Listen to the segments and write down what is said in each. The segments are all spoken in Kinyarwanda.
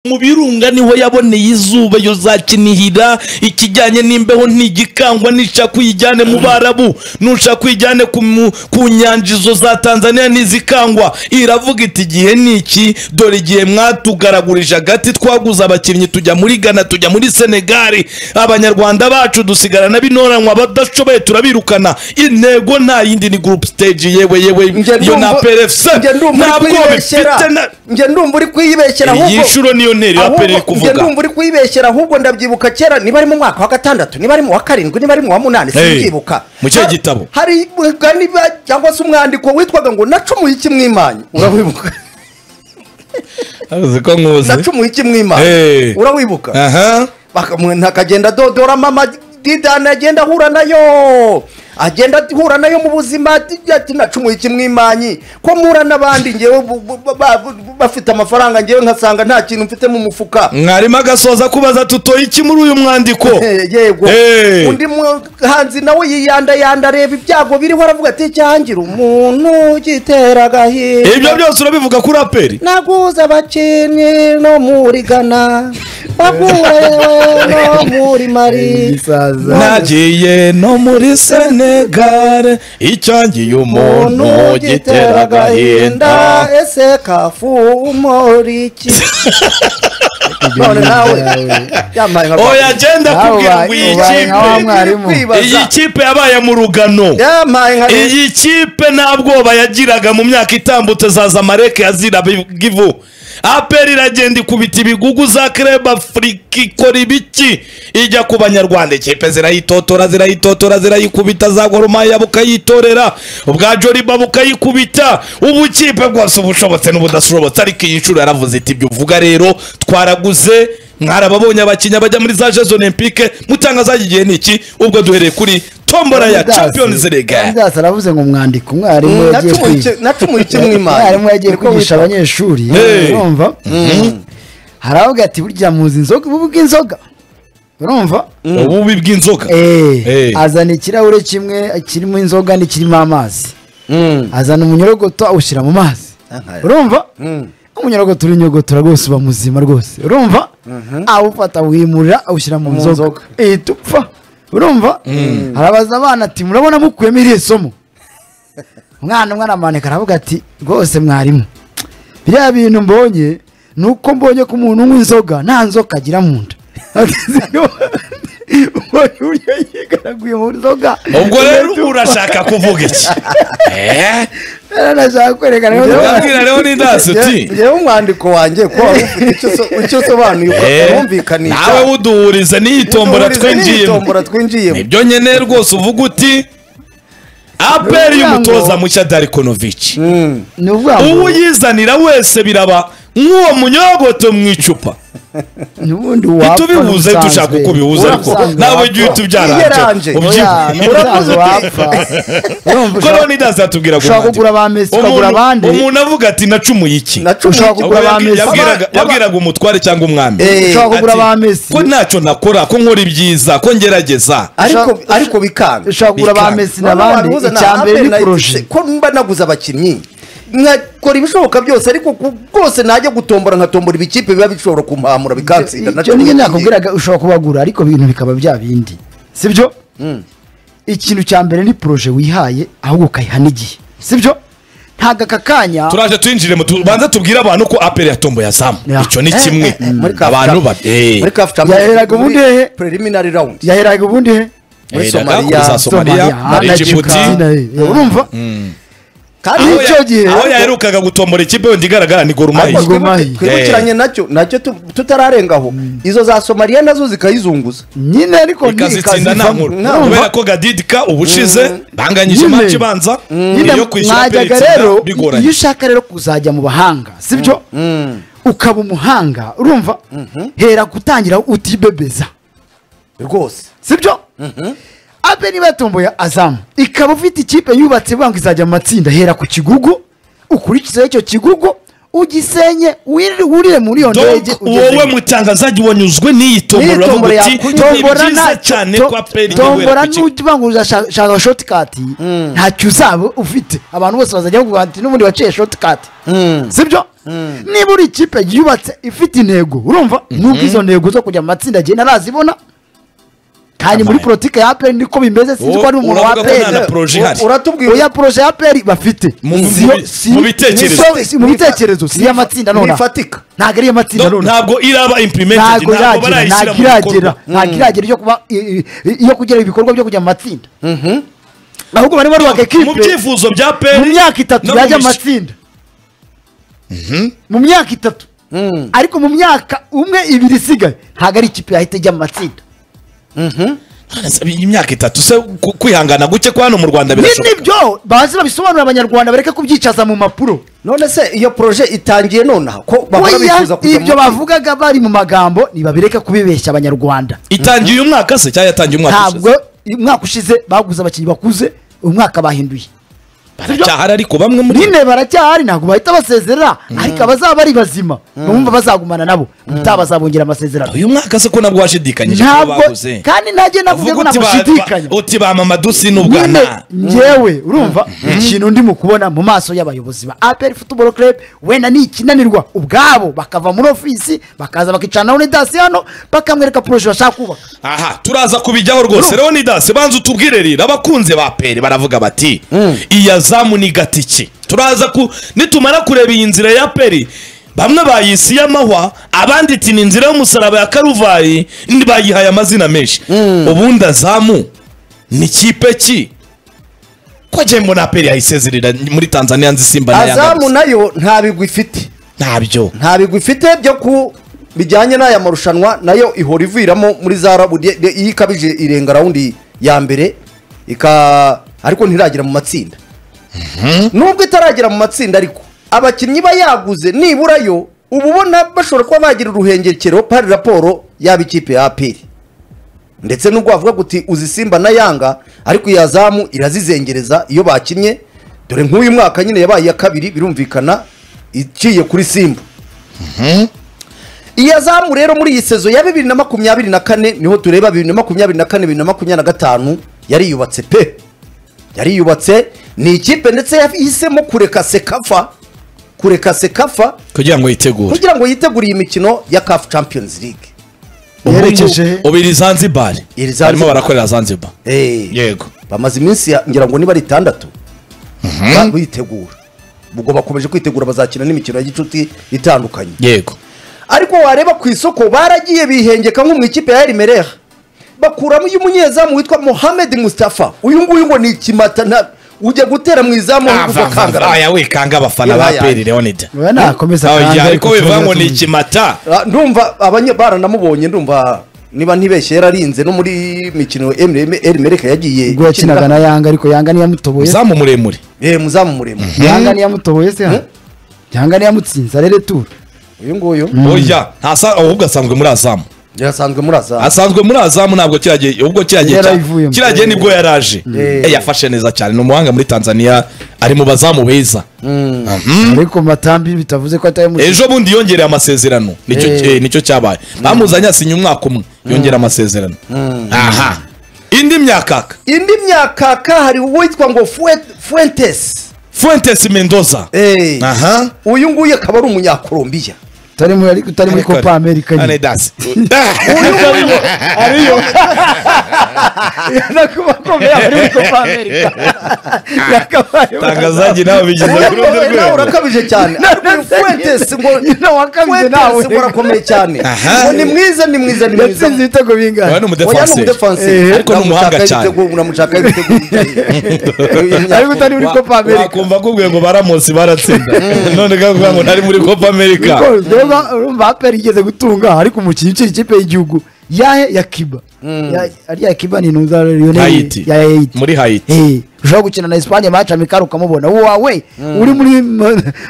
mu birunga niho yaboneye izuba yozakinihira ikijyanye n'imbeho ntigikangwa nishaka uyijyane mu barabu nushaka uyijyane ku mu- ku nyanja izo za tanzania n'izikangwa iravuga iti igihe ni iki dore igihe mwatugaragurije agati twaguze abakinnyi tujya muri ghana tujya muri senegali abanyarwanda bacu dusigarana binoranwa abadashoboye turabirukana intego nta yindi ni group stage yewe yewe Njye yo na ndumva- prfc njye ndumva uri ntabwo kwibeshyera bifite na njye ndumva uri kwibeshyera iyi nshuro niyo ntero ya peri iri ahubwo njye kuvuga ndumva uri kwibeshyera ahubwo ndabyibuka kera niba ari mu mwaka wa gatandatu niba ari mu wa karindwi niba ari mu wa munani Hey, simbyibuka mu kihe Ha- gitabo? hari umugani ba- cyangwa se umwandiko witwaga ngo nacumuye iki mwimanye urawibuka avuze ko nkuze nacumuye iki mwimanye Hey. urawibuka aha bakamwena akagenda adodoramo amadidani agenda ahura nayo agenda ahura nayo mu buzima ati nacumuye ikimwimanyi ko mpura n'abandi ngewe bu- bu- ba- ba- bafite amafaranga ngewe nkasanga nta kintu mfite mu mufuka mwarimu agasoza kubaza tutoye iki muri uyu mwandiko Eh, yego Eh. undi muhanzi nawe yiyandayanda areba ibyago biriho aravuga ati cyangira umuntu ugitera ibyo agahinda byose urabivuga kuri aperi naguze abakinnyi no muri gana bagure no muri mari Gisaza. nagiye no muri senegare icyangiye umuntu gitera agahinda ese kafu umori iki none nawe yambaye nka oya agenda Nawe kubwira ngo ubaye- iyi ubaye nkaho kipe mwarimu. Kwibaza. iyi kipe yabaye mu rugano yambaye nka iyi kipe nta bwoba yagiraga mu myaka itambutse za zamareke yazira givu aperi iragenda ikubita ibigugu za kereba afurika ikora ibiki ijya ku banyarwanda ikipe zirayitotora zirayitotora zirayikubita za goromaya bukayitorera ubwa joriba bukayikubita ubu ikipe bwose ubushobotse n'ubudashobotse ariko iyi nshuro yaravuze iti ibyo uvuga rero twaraguze mwarababonye abakinnyi bajya muri za jezo olympique mutanga zagiye ni iki ubwo duhereye kuri tombora ya Adidas. champions league Adidas aravuze ngo umwandiko umwarimu Mm, yagiye nacumuye kwiga iki- nacumuye ikimwimanye mwarimu yagiye kwigisha abanyeshuri Hey. urumva haravuga ati burya muzi inzoga ubu bw'inzoga urumva ububi bw'inzoga Eh, Eh. azana ikirahure kimwe kirimo inzoga n'ikirimo amazi azana umunyorogoto awushyira mu mazi Aha. urumva Mm. umunyorogoto urinyogotora rwose uba muzima rwose urumva awufata awimurira awushyira mu Mu nzoga nzoga. ihita upfa urumva arabaza abana ati murabona mukuyemo iriya somo umwana umwana amanika aravuga ati rwose mwarimu biriya bintu mbonye ni uko mbonye ko umuntu unywa inzoga nta nzoka agira mu nda Mbonye uburyo yigaraguye mu nzoga ubwo rero urashaka kuvuga iki Eh? nashaka kwerekana urabwira rero ni dasi uti yewe umwandiko wanjye ko wari ufite icyo so- icyo usobanuye Eh, ukumvikanisha nawe wuduhurize n'iyitombora twinjiyemo twinjiyemo twinjiyemo nibyo nyine rwose uvuga uti aperi y'umutoza mushya darikonovici ni uvuga ngo uwuyizanira wese biraba nk'uwo munyogoto mu icupa n'ubundi wapfa itubihuze dushaka uko ubihuza ariko Ubusanzwe nawe wapfa. igihe Yiranje. utubyaranje Oya, n'ubusanzwe wapfa Urumva kuko ushaka- rero nidasi atubwira ushaka kugura ba Messi, ukagura abandi. umuntu avuga ati nacumuye iki nacumuye Ushaka iki- kugura ba Yabwi- Messi. yabwiraga- Baba- yabwiraga umutware cyangwa umwami Eh, ushaka kugura Ati, ba Messi ko ntacyo nakora ko nkora ibyiza ko ngerageza ariko ariko bikanga ushaka kugura ba Bikanga. Messi Noneho n'abandi wabihuza na icya mbere Apple ni na poroje Etincelles. ko mba naguze abakinnyi nkakora ibishoboka byose ariko ku- rwose najya gutombora nkatombora ibikipe biba bishobora kumpamura bikansinda icyo nacumuye nyine iki- nakubwiraga ushobora kubagura ariko ibintu bikaba bya bindi sibyo ikintu cya mbere ni poroje wihaye ahubwo ukayiha n'igihe sibyo ntabwo aka kanya turaje twinjire mu tubanza tubwire abantu ko aperi yatomboye azamu Ya. icyo ni kimwe Eh, eh, muri Kafu abantu Champions- ba eh, muri Kafu Champions- Yaheraga ubundi muri hehe? preliminary round yaheraga ubundi he muri yahereraga Somalia, kuri za somaliya ah, muri na egiputi Argentina, eh, eh, urumva kandi aho Muri icyo ya- gihe- aho yaherukaga gutombora ikipe wenda igaragara ni gorumayi ariko Gor Mahia. twibu- twibukiranye nacyo nacyo tu- tutararengaho izo za somaliya nazo zikayizunguza nyine ariko ni ikazitsinda nta ikazivamo. nkuru Urumva? kubera ko gadidika ubushize banganyije Nyine. maci ibanza nyine iyo kwishyura aperi mwajyaga itsinda rero iyo bigoranye ushaka rero kuzajya mu bahanga sibyo ukaba umuhanga urumva hera gutangira utibebeza rwose sibyo abe niba yatomboye azamu ikaba ufite ikipe yubatse banga izajya mu matsinda hera ku kigugu ukurikizeho icyo kigugu ugisenye wiri- wurire muri iyo ndege Donc wowe mutangazaji wanyuzwe n'iyi tombora uravuga Nitombora uti yaku- ni tombora byiza nta- cyane to- ko aperi tombora igihugu n'uvanguza shaka shotikati ntacyo uzaba ufite abantu bose bazajya bavuga ati n'ubundi waciye shotikati sibyo niba uri ikipe yubatse ifite intego urumva nubwo izo ntego zo kujya mu matsinda agenda arazibona kandi muri Amen. politiki ya aperi niko bimeze sinzi ko ari umuntu wa uravuga ko nta aperi na poroje ihari uratubwira oya poroje ya aperi bafite Mu- mu- Siyo- mu- si- mu bitekerezo. ni so- si- mu bitekerezo si iy'amatsinda nora ntifatika ntabwo ari iy'amatsinda Do- nora ntabwo iraba implemented ntabwo ntabwo iragera barayishyira ntabwo mu bikorwa iragera ntabwo iragera iyo kuba i- i- iyo kugera ibikorwa byo kujya mu matsinda ahubwo barimo bubaka mu ekipe byifuzo bya peri mu myaka itatu no mu yajya mis- amatsinda mu myaka itatu ariko mu myaka umwe ibiri isigaye ntabwo ari ikipe yahita ijya mu matsinda imyaka itatu se ku- kwihangana guke kwa hano mu rwanda ni birashoboka nibyo bazi babisobanurira abanyarwanda bareke kubyicaza mu mpapuro none se iyo poroje itangiye nonaha ko bahora Oya, bifuza kujya ibyo mu- bavugaga bari mu magambo ntibabireke kubibeshya abanyarwanda itangiye uyu mwaka se cyangwa yatangiye umwaka ntabwo umwaka ushize baguze abakinnyi bakuze umwaka bahinduye baracyahari ariko bamwe muri nyine baracyahari ntabwo bahita basezerera ariko abazaba bari bazima bumva bazagumana nabo ubutaha bazabongera amasezerano uyu mwaka se ko nabwo washidikanyije ko ntabwo baguze kandi nanjye navuze uvuga uti ko ba- namushidikanya ba- uti ba mama dusi nyine n'ubwana njyewe urumva ikintu ndimo kubona mu maso y'abayobozi ba aperi futuboro kerebe wenda ni ikinanirwa ubwabo bakava muri ofisi bakaza bakicaranaho n'idasi hano bakamwereka poroje bashaka kubaka aha turaza kubijyaho rwose leonidas banza utubwire rero abakunze ba peri baravuga bati iya zamu ni gatiki turaza ku nitumara kureba iyi nzira ya peri bamwe bayisi y'amahwa abandi iti ni inzira y'umusaraba ya karuvayi ndi- bayihaye amazina menshi ubundi azamu ni kipe ki ko agiye mbona aperi yayisezerera muri tanzania nzi simba na yanga azamu gusa. nayo nta bigwi ifite ntabyo nta bigwi ifite byo ku bijyanye n'aya marushanwa nayo ihora iviramo muri za rabu de- de- iyo ikabije irenga rawundi ya mbere ika ariko ntiragera mu matsinda nubwo itaragera mu matsinda ariko abakinnyi iba yaguze nibura yo uba ubona bashobora kuba bagira uruhengekero pari raporo yaba ikipe ya aperi ndetse nubwo wavuga guti uzi simba na yanga ariko iya zamu irazizengereza iyo bakinnye dore nk'uyu mwaka nyine yabaye iya kabiri birumvikana iciye kuri simba iya zamu rero muri iyi sezo ya bibiri na makumyabiri na kane niho tureba bibiri na makumyabiri na kane bibiri na makumyabiri na gatanu yariyubatse pe yariyubatse ni ikipe ndetse yahisemo kureka sekafa kureka sekafa kugira ngo yitegure kugira ngo yitegure iyi mikino ya CAF Champions League yerekeje ubu iri zanzibar Iri Zanzibar. barimo barakorera zanzibar Eh. yego bamaze iminsi ya- ngira ngo niba ari itandatu ba- bitegura ubwo bakomeje kwitegura bazakina n'imikino y'igicuti itandukanye yego ariko wareba ku isoko baragiye bihengeka nko mu ikipe ya Elimereha bakuramo uyu munyezamu witwa Mohamed Mustafa uyu nguyu ngo ni ikimata nta- ujya gutera mu izamu ahubwo ukangara aya wikanga abafana ba Yaya. peri leonida Oya, nakomeza kandi, oya ariko ariko wivuga ngo tuvuge ni tumwe. ikimata Ah, ndumva abanye baranamubonye ndumva niba ntibeshye yararinze no muri mikino Elimereha yagiye ubwo yakinaga na yanga ariko yanga niyamutoboye se. uzamu muremure eh muzamu muremure yanga niyamutoboye se hano yanga niyamutsinze arere turu uyu nguyu oya ntasa- ahubwo asanzwe muri azamu yarasanzwe muri azamu asanzwe muri azamu ntabwo kiragiye ubwo kiragiye Yari cya- ayivuyemo. kiragiye nibwo yari aje Eh. Eh, yafashe neza cyane ni umuhanga muri tanzania ari mu bazamu beza ariko matambi bitavuze ko atayamutoboye ejo bundi yongereye amasezerano nicyo Eh. eh, nicyo cyabaye bamuzanye asinye umwaka umwe yongera amasezerano aha indi myakaka indi myakaka hari uwitwa ngo Fue- fuentes fuentes mendoza Eh. aha uyu nguyu akaba ari umunyakolombiya utari muri ariko utari muri kopa amerika nyine Anedasi. ariyo nakubakomeye ari muri kopa amerika yakabaye tangazaji nawe bigeze kuri undi nawe rwego urakabije cyane ariko uyu fuentes ngo nyine wakabije nawe fuentes ngo arakomeye cyane Aha. ngo ni mwiza ni mwiza ni mwiza yatsinze ibitego Oya, ni bingana Oya, ni umudefanse umudefanse ariko ni umuhanga cyane unamushaka ariko utari muri kopa amerika wakumva akubwiye ngo baramusi baratsinda none kavuga ngo ntari muri copa america Niko, ureba urumva aperi igeze gutunga ariko umukinnyi ukiri ikipe y'igihugu yahe ya kiba Ya- ariya kiba ni intuza Haiti. ya yayiti muri hayiti ushobora gukina na esipanye maca mikari ukamubona wowe uri muri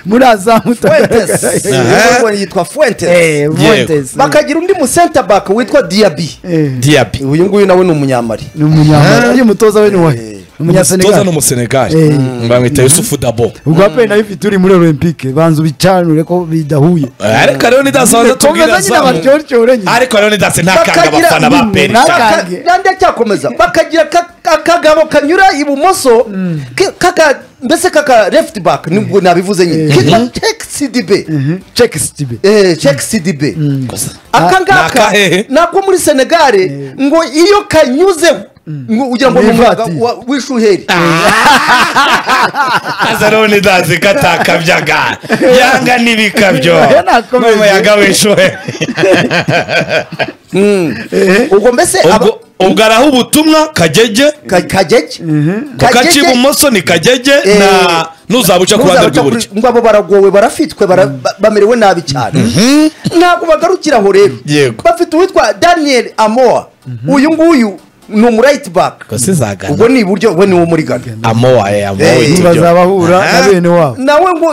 muri azamu fuentes uyu Aha. nguyu yitwa fuentes Eh, Yego. Fuentes. bakagira undi mu center back witwa diaby Eh, diabi uyu nguyu nawe ni umunyamari ni umunyamara uyu mutoza we ni uwahe? toza ni umunyasenegali umusenegali Eh. bamwita yusufu dabo ubwo aperi nayo ifite uri muri olympique banza ubicanure ko bidahuye ariko rero nidasanze tubwira Komeza nyine zamu abaryoryore nyine ariko rero nidase ntakanga abafana ba peri Nta- Baka- Akange. nandi acyakomeza bakagira ka- akagabo kanyura ibumoso ke- kaka mbese kaka left back nibwo nabivuze nyine kitwa check cdb ceki sitibe Eh, check cdb aka ngaka akahehe? ni ako muri senegare ngo iyo kanyuzeho ngo ugira ngo ni umwaka Ni wa- w'ishuheri azaroni dazi katakabyaga yanga n'ibikabyo Yanakomeje. n'umuyaga w'ishuhe ubwo mbese aba- ubwo ubwo araha ubutumwa kagege Ka- kagege ku gace ibumoso ni kagege Eh, na n'uzaba uca ku ruhande Ntuzabasha rw'iburyo kuri- ngo abo baragowe barafitwe bara- ba- bamerewe nabi cyane ntabwo bagarukira aho rero Yego. bafite uwitwa daniel amoa uyu nguyu ni umurayiti baka gusa izagana ubwo ni iburyo we ni wo muri gana amowa ya Eh, amowa bazabahura na bene wabo nawe ngo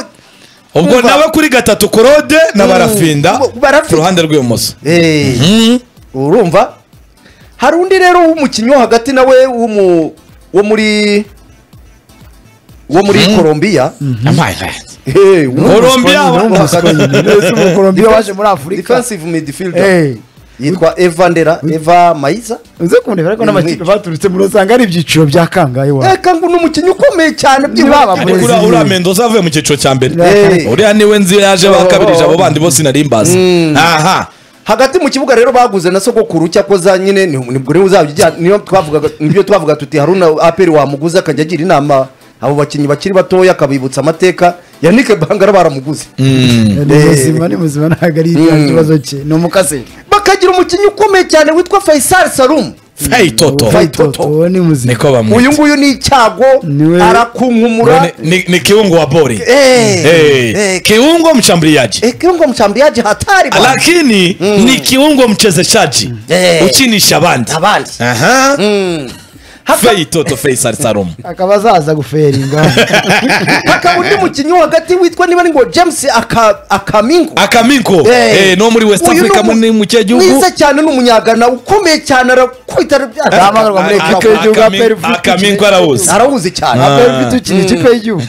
ubwo Umva. nawe kuri gatatu korode na barafinda Bo- barafita. ku ruhande rw'ibumoso Eh, urumva hari undi rero w'umukinnyi wo hagati nawe w'umu- wo muri wo muri colombia Eh, w'umu- Colombia, Ni umukorombiya umukorombiya waje muri afurika defensive midfielder Eh, yitwa evandera eva mayiza uze kundebera ko n'amakipe baturutse muri usanga ari ibyiciro bya kangahe wawe reka ngo ni umukinnyi ukomeye cyane Ntibaba by'iwabo Brazil. uriya mendoza avuye mu cyiciro cya mbere Eh. uriya niwe nzi yaje ba kabirije abo bandi bose nari mbazi aha hagati mu kibuga rero baguze na sogokuru cyakoza nyine ni- nibwo niba uzajya ujya niyo twavugaga nibyo twavuga tuti haruna aperi wamuguze akajya agira inama abo bakinnyi bakiri batoya akabibutsa amateka yanike bangara baramuguze ni muzima ni muzima ntabwo ari iriya Mm. kibazo cye ni umukaseri bakagira umukinnyi ukomeye cyane witwa faisal salum fayitoto Fayitoto. uwo ni muzima niko bamwita uyu nguyu ni icyago Niwe- arakunkumura Ni- ni- ni kiungo wa bori Eh, Eh, eh, kiungo mshambuliaji eh, kiungo mchambiaji hatari bwana. lakini ni kiungo mchezeshaji Eh. uchinisha bandi abandi Aha. Haka- feitoto feisal salom akaba azaza guferinga hakaba undi mukinnyi wo hagati witwa niba ni ngo james Aka- akamingo akaminko Eh. Eh, no muri west Uyu africa ni umu- muri mu cye gihugu mwiza cyane ni umunyagana ukomeye cyane arakwita Arahamagarwa muri Aka- ekipa y'igihugu ya PL Akaminko- akaminko arawuzi arahuze cyane aperi ukina ikipe y'igihugu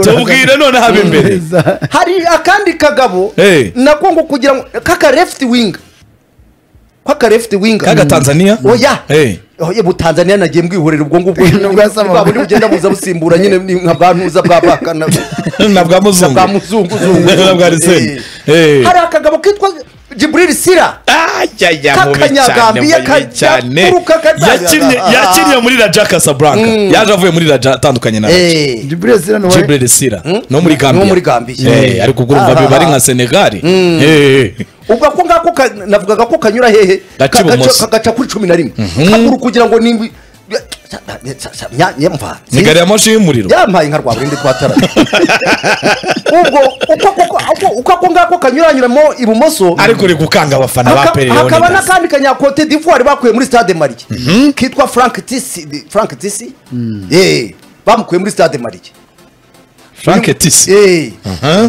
tubwire none haba imbere Neza. hari akandi kagabo Eh. nako ngo kugira ngo kaka left wing kaka left wing kaga tanzania oya Eh. oya butanzania nagiye mbwihorera ubwo ngubwo Nubwo yasama- bwa buryo bugenda buza busimbura nyine ni nka bwa ntuza bwa baka na na bwa muzungu bwa muzungu zungu. na bwa riseni Eh. hari akagabo kitwa Jibril Sira Ajaya, mubi Kakanyagambia cyane, mubi kajya cyane. kuruka kajya- Yakinnye- Ah. yakiniye muri raja casablanca yaje avuye muri raja atandukanye na raja Eh. Jibril Sira ni uwa- Jibril Sira no muri Gambia No muri Gambia. eh ariko urumva Ah, biba ari ah, nka Senegal eh ubwo ako ngako ka- navugaga ko kanyura hehe Gaca Ka- ibumoso. gaca- kagaca kuri cumi na rimwe kaguru kugira ngo nimbi nyamva ni gari ya moshi y'umuriro yampaye nka rwa burindi twatara ubwo uko- uko- uko- uko ako ngako kanyuranyuramo ibumoso ariko uri gukanga abafana ba haka- Pele hakaba Leonidas n'akandi kanyakote divuwari bakuye muri stade mariye kitwa frank tisi frank tisi Eh, bamukuye muri stade mariye Frank Tisi Eh,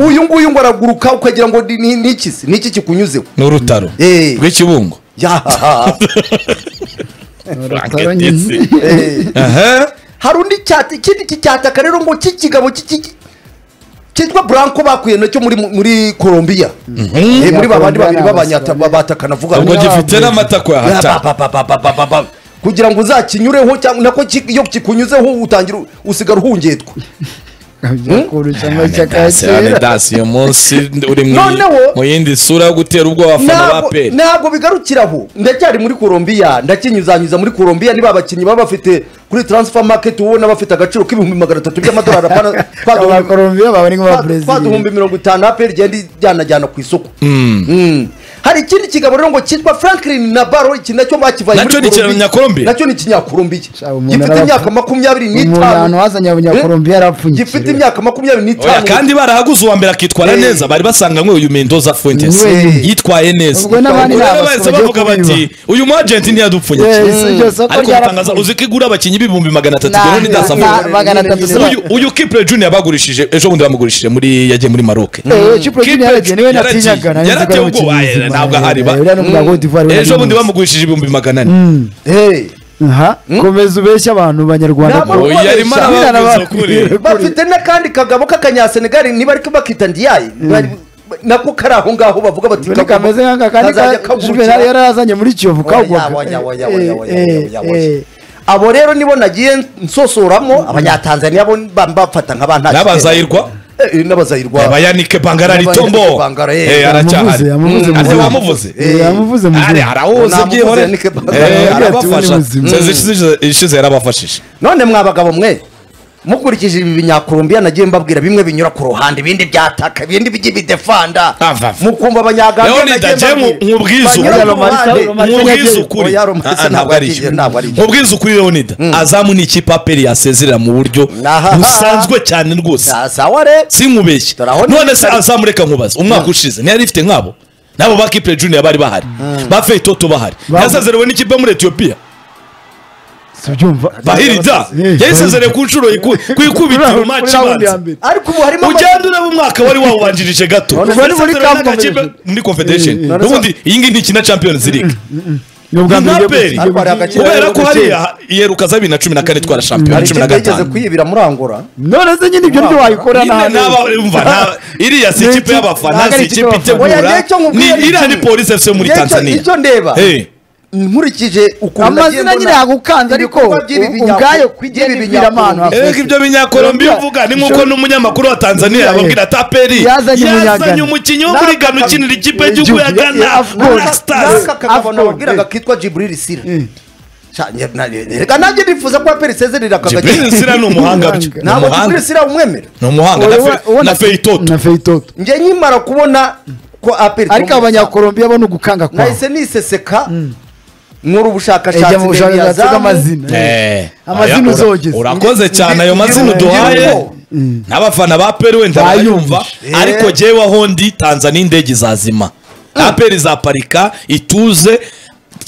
uyu nguyu ngo araguruka ukagira ngo ni- ni ni iki se? ni iki kikunyuzeho ni urutaro Eh. rw'ikibungo yahaha Frank Urutaro Tisi nyine. aha hari undi cyata ikindi kicyataka rero ngo cy'ikigabo cy'iki- cyitwa buranko bakuye nacyo muri muri colombia Eh, muri babandi babiri b'abanyata- b'abatakana vuga ubwo Bamwe gifite bavuye. n'amatako ya Ba- hata ba- ba- ba- ba- ba- ba- ba- kugira ngo uzakinyureho cyangwa nako ki- iyo kikunyuzeho utangira usigara uhungetwa Abyirakuru cyangwa icyakacera. Anidas uyu munsi uri mu Noneho- mu yindi sura yo gutera ubwoba abafana ba Ntabwo- Pele ntabwo bigarukira aho ndacyari muri colombia ndakinyuzanyuza muri colombia niba abakinnyi baba bafite kuri transfer market ubona bafite agaciro k'ibihumbi magana atatu by'amadolari apana twaduhumbi- abakorombiya baba ni nk'aba perezida twaduhumbi mirongo itanu aperi igenda ijyanajyana ku isoko Mm. hari ikindi kigabo rero ngo cyitwa franklin na baro iki nacyo bakivaye Nacyo ni ikinyakorombiya? nacyo ni ikinyakorombiya Shaba umuntu gifite arapfa. imyaka makumyabiri umuntu n'itanu wazanye abanyakorombiya yarapfunyitse gifite imyaka makumyabiri Oya, n'itanu kandi barahaguze uwa mbere akitwara Eh. neza bari basanganywe uyu mendoza fuentes Niwe. yitwaye neza Ubwo n'abandi Ubwo ntabwo rero bahise bagiye bavuga bati uyu mu agenti ntiyadupfunyikira Yes, iryo soko ariko bitangaza ryarapfuye. uzi ko igura abakinnyi b'ibihumbi magana atatu Nah, rero nah, ntidasafuye magana atatu Uyu- saba. uyu uyu Kipre Junior bagurishije ejo bundi bamugurishije muri yagiye muri Maroc Eh, Chipre Junior yaragiye, niwe Yaragiye, natinyaga, nari nzi ko yaragiye ari ubwo, umukinnyi aye, muzima. ntabwo ahari ba- Eh, uriya ni umugabo wa Cote d'Ivoire, uriya ejo ni bundi muzima. bamugurishije ibihumbi magana ane Hey. aha komeza ubeshya abantu banyarwanda Ntabwo- Oya, yarimo Babeshya. arababwiza ukuri bafite n'akandi kagabo k'akanyasenegali niba ariko bakita ndiyayi bari- nako kari aho ngaho bavuga bati Ubu ni kameze nk'aka kandi kazajya ka kagurukira. juvenali yari yazanye muri kiyovu Oya, kagwaga oya, oya, oya, Eh, oya, oya, eh, oya, eh. oya. abo rero nibo nagiye nsosoramo abanyatanzaniya bo mba- mbafata nka ba nta n'abazayirwa Eh, eh, n'abazayirwa abayanike bangara ritombo Abayanike Bangara, eh, Eh, aracyahari yamuvuze, yamuvuze Ati, muzima. bamuvuze Eh, yamuvuze muzima. Ari, arahuze Namuvuze, byihore Yannick Bangara. Eh, Yagiye ati, arabafasha "Uri muzima." Sezi ishize- ishize yarabafashije none mwa bagabo mwe mukurikije ibi binyakurumbiya nagiye mbabwira bimwe binyura ku ruhande ibindi byataka ibindi by'ibidefanda Ava, ava. mukumva abanyagambia Leonidas, je mu- mubwize banyura ukuri. ku ruhande nkubwize ukuri Oya, Romarisa Ah, ah, ntabwo ari icyo. icyo, ntabwo ari icyo. nkubwize ukuri leonida azamu ni ikipe aperi yasezerera mu buryo Aha. busanzwe cyane rwose Sa- sawa re sinkubeshye Dore aho none niba se ari- azamureka nkubaza umwaka ushize ntiyari ifite nk'abo n'abo ba kipe juniya bari bahari ba feitoto bahari Ba- yasezerewe n'ikipe muri etiyopiya subyumva bahirida Eh, yayisezereye ku nshuro yiku- ku ikubitiro Kuri maci round ya ibanza mbere. ariko ubu harimo ugenda ureba umwaka wari wawubanjirije gato None se- Yari muri yasezerewe Cup n'agakipe- Confederation. muri confederation Eh, eh. None se- n'ubundi iyi ngiyi ntikina champions league ni ubwa mbere Impaperi. igiye gukina. Ariko hari agakino kubera rero ko gukina. hariya yeruka za bibiri na cumi na kane twara shampiyona hari cumi ikipe na yigeze gatanu kwiyibira muri angora none se nyine ibyo Nyine ntiwayikora nyine n'ahandi n'aba- umva, nta- iriya si Ni ikipe ikipe- y'abafana ntabwo si ari ikipe ikipe y'abafana. itegura Oya, nicyo ni nkubwira, iriya ni nicyo- polisi efuse muri Nicyo- tanzania nicyo ndeba. Eh. nkurikije ukuntu amazina nyine yagukanze ariko ibikorwa by'ibi binyaku- ubwayo by'ibi kwigenda amano binyaku- erega ibyo binyakolombiya uvuga ni nk'uko n'umunyamakuru wa tanzania yababwira taperi Yazanye yazanye umunyagana. umukinnyi wo muri gana ukinira ikipe y'igihugu ya gana Yeah, of course. black stars n'aka kagabo Afro, nababwiraga eh. kitwa jiburiri sira Eh. Sha, nge- na- reka nanjye nifuza ko aperi isezerera jibril akagakina sira ni umuhanga byo ni ntabwo jiburiri umuhanga sira umwemera ni umuhanga na Fe- na feitoto na feitoto njye nkimara kubona ko aperi ariko abanyakolombiya bo ni ugukanga kwawe nahise niseseka nkora ejya ubushakashatsi mu bw'imiyazamu. bushakashatsi bw'amazina Eh, amazina aya, ura- uzogeza. urakoze cyane ayo Ngira- mazina ngira uduhaye ubwoba. n'abafana ba peri wenda Bayumva. bayumva Eh. ariko jyeweho ndi tanzania indege izazima aperi izaparika ituze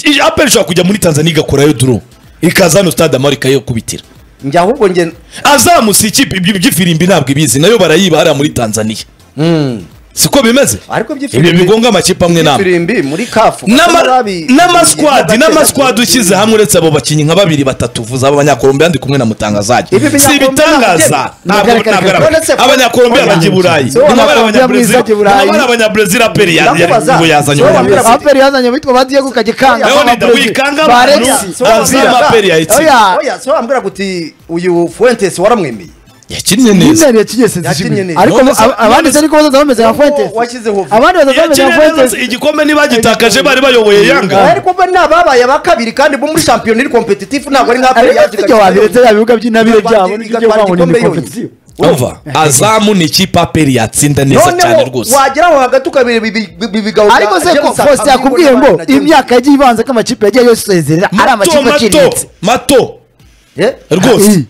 I- aperi ishobora kujya muri tanzania igakorayo duro ikaza hano stade amahoro ikayikubitira njye ahubwo njye azamusa ikipe ibyo by'ifirimbi ntabwo ibizi nayo barayiba hariya muri tanzania Mm. siko bimeze ariko ibyo bigonga amakipe amwe n'amwe ifirimbi muri kafu N'ama- babi- n'amaskwadi babi- n'amaskwadi ushyize hamwe uretse abo bakinnyi nka babiri batatu vuza abanyakolombiya ndi kumwe na mutangazajya Ibi si Abanyakolombiya ibitangaza ntabyo- ntabwo Ntabyo- ntabwo ari- Uretse ko- abanyakolombiya bajya i burayi So, niba bari Abanyakolombiya mwiza abanyabrezil ajya i Burayi. niba bari abanyabrezil aperi yari Ndakubaza. yazanye So, umuntu wambwira- wese aperi yazanye bitwa badiye gukajya ikanga Leonidas wikanga abantu So, azira wambwira- aperi yayitsinda Oya. Oya, so wambwira guti uyu fuentes waramwemeye yakinnye neza nyine yakigeze Yakinnye zishimye neza. ariko None se- ab- abandi se niko bazaza bameze nka Nubwo fuentes washyizeho- abandi bazaza bameze yakinnye nka neza fuentes igikombe ntibagitakaje bari bayoboye yanga ariko mba nababaye aba kabiri kandi bo muri shampiyona iri kompetitifu ntabwo ari nka ariko si ibyo wabiretse ya bibuga by'intabire byabo Ikipe n'ibyo banguye igikombe muri yonyine. kompetisiyo umva azamu ni ikipe aperi yatsinda neza cyane noneho rwose wagera aho hagati ukabireba ibi- ibi- ibi- ibigabo bya ariko se ko James fosite Akabingo yakubwiye ngo n'abandi na James- imyaka yagiye ibanza ko amakipe yagiye yose usezerera ari mato amakipe mato aciriritse mato Eh? rwose Mm.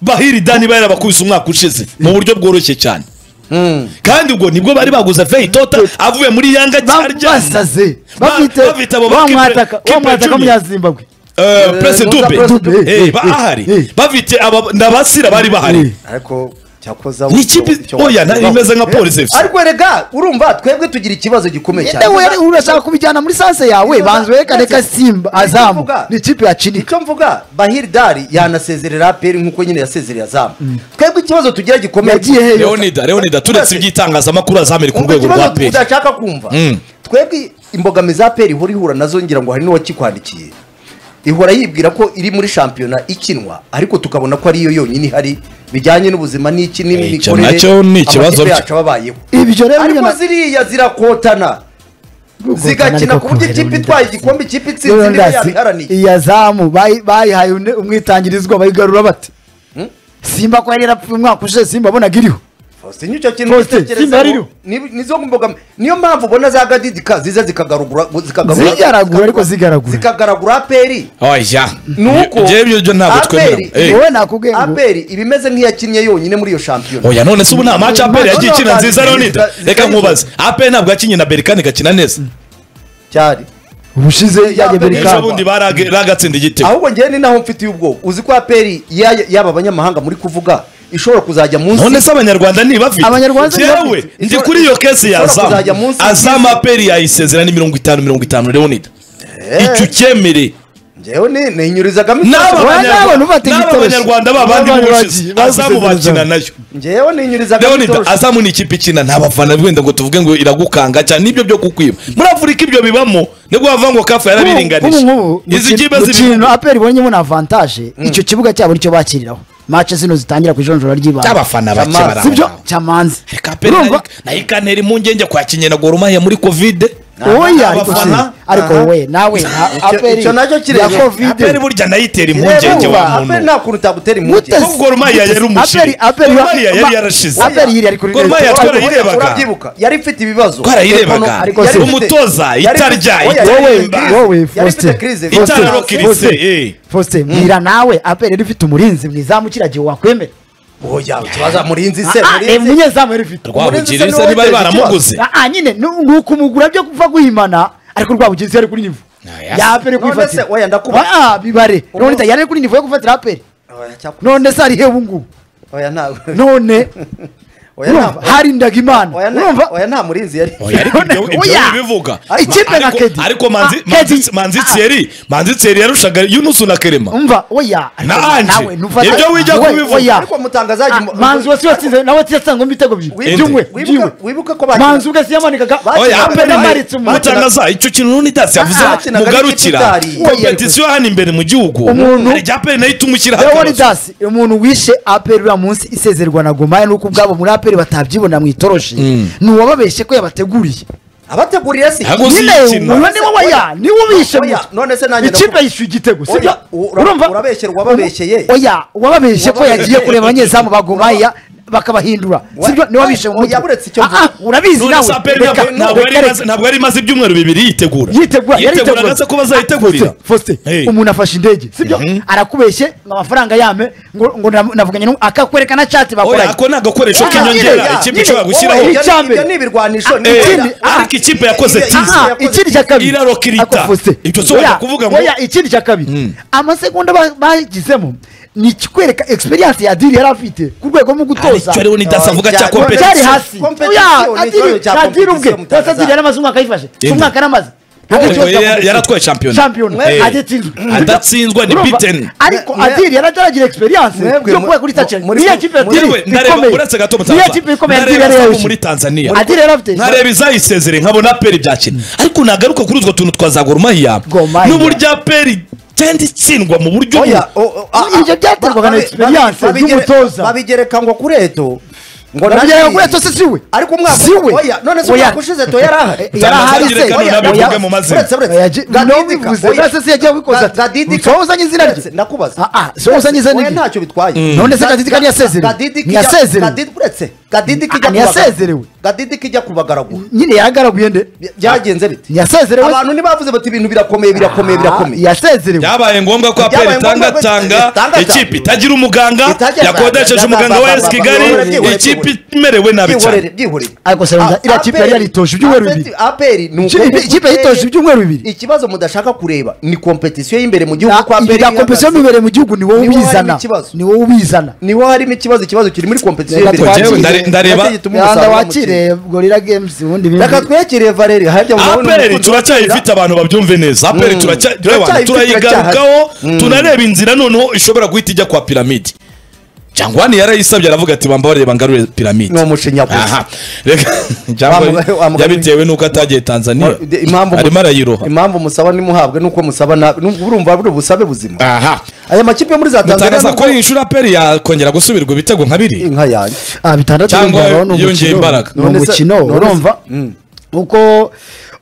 bahiri dani bari bakubise umwaka ushize mu buryo bworoshye cyane Mm. kandi ubwo nibwo bari baguze feyitota avuye muri yanga Ba- cyarya basaze Ba- bafite bafite abo ba wa Kipe- mwataka Kipe wa mwataka Junior. munyazimbabwe Eh, prese Musa dube Prese Dube. Eh, Eh, ba- eh, eh. ahari bafite aba- ndabasira bari bahari ariko cyakoze abo- ni ikipe icyo- oya icyo- na- imeze nka polisi efuse ariko rega urumva twebwe tugira ikibazo gikomeye Ende were urashaka kubijyana muri sanse yawe banze werekane ko simba azamu ni ikipe yacinika icyo mvuga bahiri dari yanasezerera aperi nk'uko nyine yasezereye azamu twebwe ikibazo tugira gikomeye Yagiye heyo. leonida leonida turetse iby'itangazamakuru azamere ku Umva rwego rwa ikibazo peri tudashaka kumva Mm. twebwe imbogamizi za aperi ihora ihura nazo ngira ngo hari n'uwakikwandikiye ihora yibwira ko iri muri shampiyona ikinwa ariko tukabona ko ariyo yonyine ihari bijyanye n'ubuzima n'iki Eh, icyo n'imikorere nacyo ni ikibazo amakipe byo. yacu ababayeho ibyo rero ariko nyine- ziriya zirakotana zigakina ku buryo ikipe itwaye igikombe ikipe itsinze niba Leonidas, yabiharaniye iyi azamu bayi- bayihaye undi- umwitangirizwa bayigarura bate simba ko yari yarapfuye umwaka ushize simba abonaga iriho Faustin icyo kintu Faustin, witekerezeho, Simba ariyo. ni- nizo mbogamizi niyo mpamvu ubona za gadidika ziza zikagarugura zikagarugura Zigaragura, ariko zigaragura. zikagaragura aperi oya nuko Jyewe ibyo ntabwo twemera Eh. wowe nakubwiye ngo- aperi iba imeze nk'iyakinnye yonyine muri iyo shampiyona oya none se ubu nta maci aperi yagiye ikina nziza leonida Zika- reka nkubaze aperi ntabwo yakinnye na berikani igakina neza cyari ubushize yajya Aperi buri Buri ejo kamba. bundi barage- ragatsinda igitego ahubwo ngewe ni naho mfitiye ubwoko uzi ko aperi yaya- yaba abanyamahanga muri kuvuga ishobora kuzajya none munsi se abanyarwanda ntibafite Abanyarwanda yewe ntibafite. ndi kuri iyo kesi ya Ishobora kuzajya azamu munsi azamu aperi yayisezera ni mirongo itanu mirongo itanu leonida icyo ucyemere njyewe ni ninyurizagamo n'aba Wowe Abanyarwanda- nawe ntufate n'aba igitoroshi. abanyarwanda babandi N'abandi bushize bagiye- azamu bakina nayo njyewe ninyurizagamo rero ni azamu ni ikipe ikina nta bafana wenda ngo tuvuge ngo iragukanga cyane n'ibyo byo kukwiba muri afurika ibyo bibamo nibwo bavuga ngo kafu ubu yarabiringanije ngubu izi kipe mukino zibiri aperi ibonyemo ni avantaje icyo kibuga cyabo nicyo bakiriraho mace zino zitangira ku ijonjora ry'ibanze cy'abafana Cyamazi. bake barangwa. sibyo cyamanze Reka pe, urumva nayo- nayo ikantera impungenge kwakinnye na gorumaya muri kovide oya Aha, ariko si abafana, ariko aha. wowe nawe nta- Icyo- aperi icyo nacyo ya kireba. aperi kovide burya nayo itera impungenge Kireba, wa muntu nta kuntu utagutera impungenge Kuko Gor Mahia yari umushinga. Aperi- aperi- Gor Mahia yari ma- yarashize. aperi yiri ari kuri Gor Mahia leta. twarayirebaga. urabyibuka yari ifite ibibazo twarayirebaga ariko si- umutoza itarya wowe itaririmba wowe Yari ifite Faustin. crise. Faustin, Itara rokirise, Faustin, eh. Faustin, mbwira nawe aperi yari ifite umurinzi mwizamu kiragiye wakwemera oya ikibaza murinzi se Ah, ah, eh, murinzi umunyezamu yari ifite rwabugiri se ntibari baramuguze Ah, ah, nyine nu- ni ukumugura byo kuva guhimana ariko rwabugiri se yari kuri nivo Aya. yapere None kwifatira se, oya, ndakubaza. Ah, ah, bibare Ubu- none yari kuri nivo yo gufatira aperi Oya, cyapu- none se ari he ubungubu oya ntabwo none Oya, urumva nta- harindaga imana oya, nta- urumva oya nta murinzi yari Oya, ariko ibyo- ibyo Oya. bibivuga. Ah, ikipe na Ariko- Kedi. ariko manzi Ah, Kedi. Manzi- manzi Ah. thierry manzi thierry yarushaga yunusu na kerema umva oya Na ariko Ange. ntufate- Ibyo wijya we- kubivuga. oya. Ariko mutangazaji Ah, mu- manzi wasi watsinze nawe watsinze ibitego Wibuke- bibiri by'umwe wibuke- by'iwe. wibuke ko bakina- manzi ubwe si yamanikaga oya bakinaga aperi nayo. yamaritse nayo umuntu mutangaza icyo kintu n'undi dasi yavuze Ah, bakinaga mugarukira n'ikipitari. Oya, ariko- kompetisiyo hano imbere mu gihugu Umuntu- hari ijya aperi nayo ituma ushyiraho leon akabazo das umuntu wishe aperi uriya munsi isezerwa na gomaya nuko ubwabo muri aperi batabyibona mu itoroshi ni uwababeshye ko yabateguriye abateguriye si Ntabwo nyine uzikina. uwo ni wowe ya ni wowe ubishe Oya, muto. none se nanjye ikipe ndavuga- yishyuye igitego Oya, sibyo ura- urabeshyera uwababeshyeye. oya uwababeshye ko yagiye Uwababeshyeye. kureba abanyezamu ba gomaya bakabahindura sibyo ni wabishe Oya, mu mutwe buretse icyo mvuga. Ah, ah, urabizi none se nawe aperi Reka, ntabwo- ntabwo yari reka, imaze- nabwo yari imaze ibyumweru bibiri yitegura yitegura yiteguraga se ko bazayitegurira Faustin, Faustin, Hey. umuntu afashe indege sibyo arakubeshye ngo amafaranga yame ngo ngo na- navuganye n'umu- akakwereka na chat oya bakoranye ako ni agakoresho Oya, nyine, k'inyongera ikipe nyine, ishobora wowe, gushyiraho Oya, icyambere. ibyo ni ibirwanisho ni Eh, ibirwanisho. ah, ariko ikipe yakoze Ikipe- tizi Aha. Aha, ikindi cya kabiri Irarokirita. Ako, Faustin. Ibyo si wajya Oya, kuvuga ngo- oya ikindi cya kabiri amasegonda ba- bagizemo ni ikikwereka experience ya diri yari afite ku rwego mu gutoza icyo ariwe n'idasavuga cya Oya, byari kompetisiyo hasi Competition, Oya, ni ikibazo Adiri- cya na Adiri ubwe competition, hasi adiri yaramaze umwaka ayifashe si Yenda. umwaka yaramaze Nta Oya, kibazo cya yari- competition. yaratwaye shampiyona. shampiyona Eh. adatsinzwe Adatsindwa ni Urumva? beaten. ariko Mwe- adiri yarageragira experience Mwebwe, yo kuba mu- kuri tacere muri- niyo kipe muri- Adiri yewe ndareba ikomeye. uretse gato niyo mutaza kipe ikomeye adiri yari ndareba muri yayoboye tanzania adiri yari afite nkareba izayisezere nkabona aperi byakina ariko nagaruka kuri utwo tuntu twa za gorumahiya Gor Mahia. n'uburyo aperi igenda itsindwa mu buryo Oya, bu- o- o- a- a- Ibyo byaterwaga na babi- experience babi- babigere- y'umutoza. babigereka ngo kuri eto ngo Babyera nanjye- kuri eto se siwe ariko umwaka siwe oya none se Oya. umwaka ushize to yari ahari Yari ahari Ntangire se kano Oya, nabivuge oya. mu mazina. uretse Oya, uretse ji- ntibivuze, none se se yagiye abikoza ati, "Sohoza nyizina rye." ndakubaza Ah, ah, sohoza nyizina Oya, rye. ntacyo bitwaye None se Ga- Gadidika ntiyasezerewe? Gadidika ijya- Ntiyasezerewe. Gadidika- uretse gadidika ijya Ah, ntiyasezerewe. kubagara- gadidika ijya kubagaragura nyine yaragaraguye nde By- byagenze bite yasezerewe abantu ntibavuze bati ibintu birakomeye birakomeye birakomeye yasezerewe byabaye ngombwa ko aperi Byabaye ngombwa ko- itangatanga itangatanga. ikipe itagira umuganga Itagira- yakodesheje umuganga wa esi kigali Byihorere, ikipe imerewe nabi byihorere cyane byihorere ariko se wenda A- iriya kipe yari APR yaritoje ibyumweru bibiri APR ni Ikipe- ukuboko ikipe yitoje ibyumweru bibiri. ikibazo mudashaka kureba ni kompetisiyo y'imbere mu gihugu ko APR ibya kompetisiyo ihagaze. bibereye mu gihugu ni wowe Ni wowe harimo ubizana ikibazo. ni wowe ubizana ni wo harimo ikibazo ikibazo kiri muri kompetisiyo Reka y'imbere twakire. Nacyo Ndare- ndareba- gituma yanda umusaruro wakire gorira games muke. ubundi ibindi- reka twekere valeri harya murabona aperi umukunzi wakira. turacyayifite abantu babyumve neza aperi turacya- turayibana, Turacyayifite, turayigarukaho turacyahari. Mm. tunareba inzira noneho ishobora guhita ijya kwa piramidi jangwani yarayisabye aravuga ati bambabarire ngarure piramidi ni umushinya gusa aha reka Wamuga- cyangwa wamuga- yabitewe n'uko atagiye tanzaniya De- impamvu arimo arayiroha impamvu musaba nimuhabwe nuko musaba na nubwo urumva buri busabe buzima aha aya makipe yo muri za Tanzania mutangaza nubwo- kuri iyi nshuro aperi yakongera gusubirwa ibitego nka biri inka yanjye ah bitandatu Cyangwa urumva nawo ni yongeye umukino- imbaraga. ni None se- umukino none se- urumva Mm. uko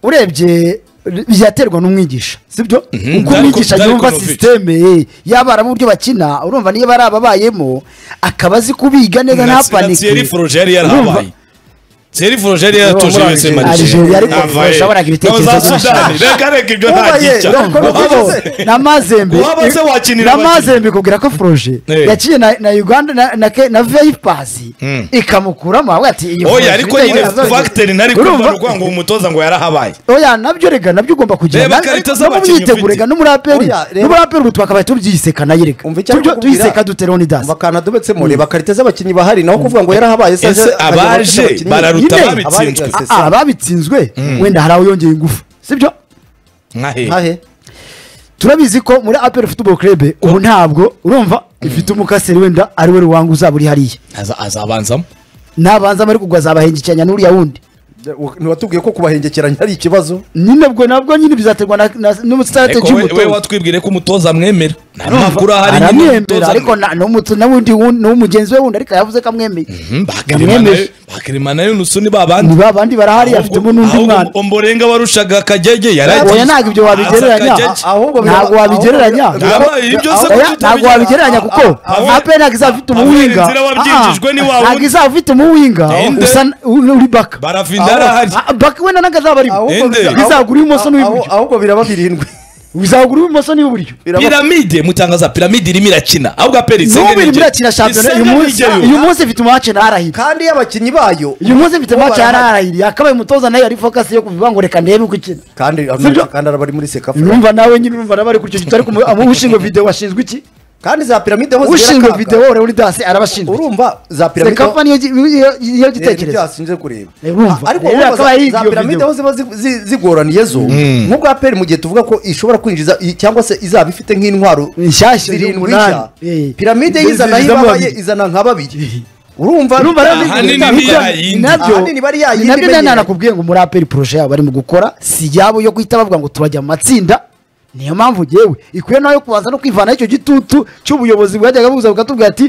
urebye byaterwa n'umwigisha sibyo uko Darko- umwigisha Darko yumva Novic. sisiteme yabara mu buryo bakina urumva niba ari ababayemo akaba azi kubiga neza Na- nta na Thierry panike Froger yari Urumva? yarahabaye Thierry Froger yari yaratuje muri wese Algeria. Algeria ariko Avaye. yashoboraga ibitekerezo Ngabo za by'abashaka. Sudani. reka reka ibyo Ubaye, ntagica Darko Novic. Abo- n'amazembe Waba se wakinira n'amazembe kubwira ko foroje Eh. yaciye na na uganda na- na ke- na veyipasi Mm. ikamukuramo avuga ati iyi Froge oya ariko nyine ibitekerezo bye." fagiteri nari kumva Urumva? ni ukuvuga ngo umutoza ngo yarahabaye oya nabyo rega nabyo ugomba kugira Reba Na- karita no mu z'abakinnyi myiteguro ufite. rega no muri aperi Oya, reba. no muri aperi ubu twakabaye tubyiseka nayo rega umva icyo ari Tubyo- kukubwira. tuyiseka dutereho n'idasi umva akantu adobetsemo reba karite z'abakinnyi bahari naho kuvuga ngo yarahabaye se Ese aje- akajya abaje abafite abakinnyi. bararuta Nyine, ababitsinzwe. abari- Ah, ah, babitsinzwe wenda hari aho yongeye ingufu sibyo nka he Hahe. turabizi ko muri aperi futuboro kerebe ubu ntabwo urumva ifite umukaseri wenda ari we ruwangu uzaba uri hariya Aza- azabanzamo nabanzamo ariko ubwo azabahengekeranya n'uriya wundi ntiwatubwiye ko kubahengekeranya ari ikibazo nyine bwo nabwo nyine bizaterwa na- na- n'umusitarateji ariko we- we y'umutoza watwibwire ko umutoza amwemera nta mpamvu uri ahari nyine aramwemera umutoza ariko na- n'umuto- n'ubundi wundi- n'umugenzi we wundi ariko yavuze ko amwemeye Mhm, bakirimana yamwemeje yo- bakirimana yo nusu ni babandi ni ba bandi barahari afitemo n'undi Ahubwo- mwana ahubwo mborenga warushaga akagege oya ntabwo ibyo wabigereranya Akagege. ahubwo bira- ntabwo wabigereranya ahubwo- Yabaye ibyo se oya kuki ntabwo utabigera? wabigereranya kuko Pavel- ape ntabwo izaba ifite Pavel umuwinga Nzira wabyinjijwe Ah, ah, ni wa ntabwo wundi. izaba ifite umuwinga Ende. usa n- uri uri baka barafinda arahari Ah, baka wenda ntabwo azaba ari ahubwo Ende. biza- Bizagura ibumoso n'iburyo. ahubwo biraba birindwi bizagura ibumoso n'iburyo Biraba- piramide mutangaza piramide irimo irakina ahubwo aperi n'ubu iri muri akina shampiyona uyu munsi uyu munsi ifite umace ntarahira kandi iyo abakinnyi bayo uyu munsi ifite bo umace barahari. ntarahira yakabaye umutoza nayo yari fokasi yo kuvuga ngo reka ndebe uko ikina kandi Sibyo? kandi araba ari muri sekafu urumva nawe nyine urumva nawe ari kuri icyo gito ariko umu- ushinzwe videwo washinzwe iki kandi za piramide aho zigera ushinzwe kaka, videwo uri dasi arabashinzwe iki? urumva za piramide aho- sekafa niyo gi- niyo- niyo Eh, nibyo gitekerezo yasinze kureba Eh, urumva. ariko Eh, urumva hakaba za- hari za iyo piramide video. aho ziba zi- zi- zigoraniye zo nk'ubwa peri mu gihe tuvuga ko ishobora kwinjiza i- cyangwa se izaba ifite nk'intwaro Inshyashya zirindwi z'umunani. nshya Eh. piramide yo izana aho Zizamo ibabaye babiri. izana nka babiri urumva urumva rero Ahanini ni- niba nibyo- yayindi. nabyo Ahanini bari yayindi nabyo imenyereye. nanakubwiye ngo muri aperi poroshe yabo barimo gukora si yabo yo guhita bavuga ngo turajya mu matsinda niyo mpamvu ngewe ikwiye nayo kubanza no kwivana icyo gitutu cy'ubuyobozi bwajyaga buza bukatubwira ati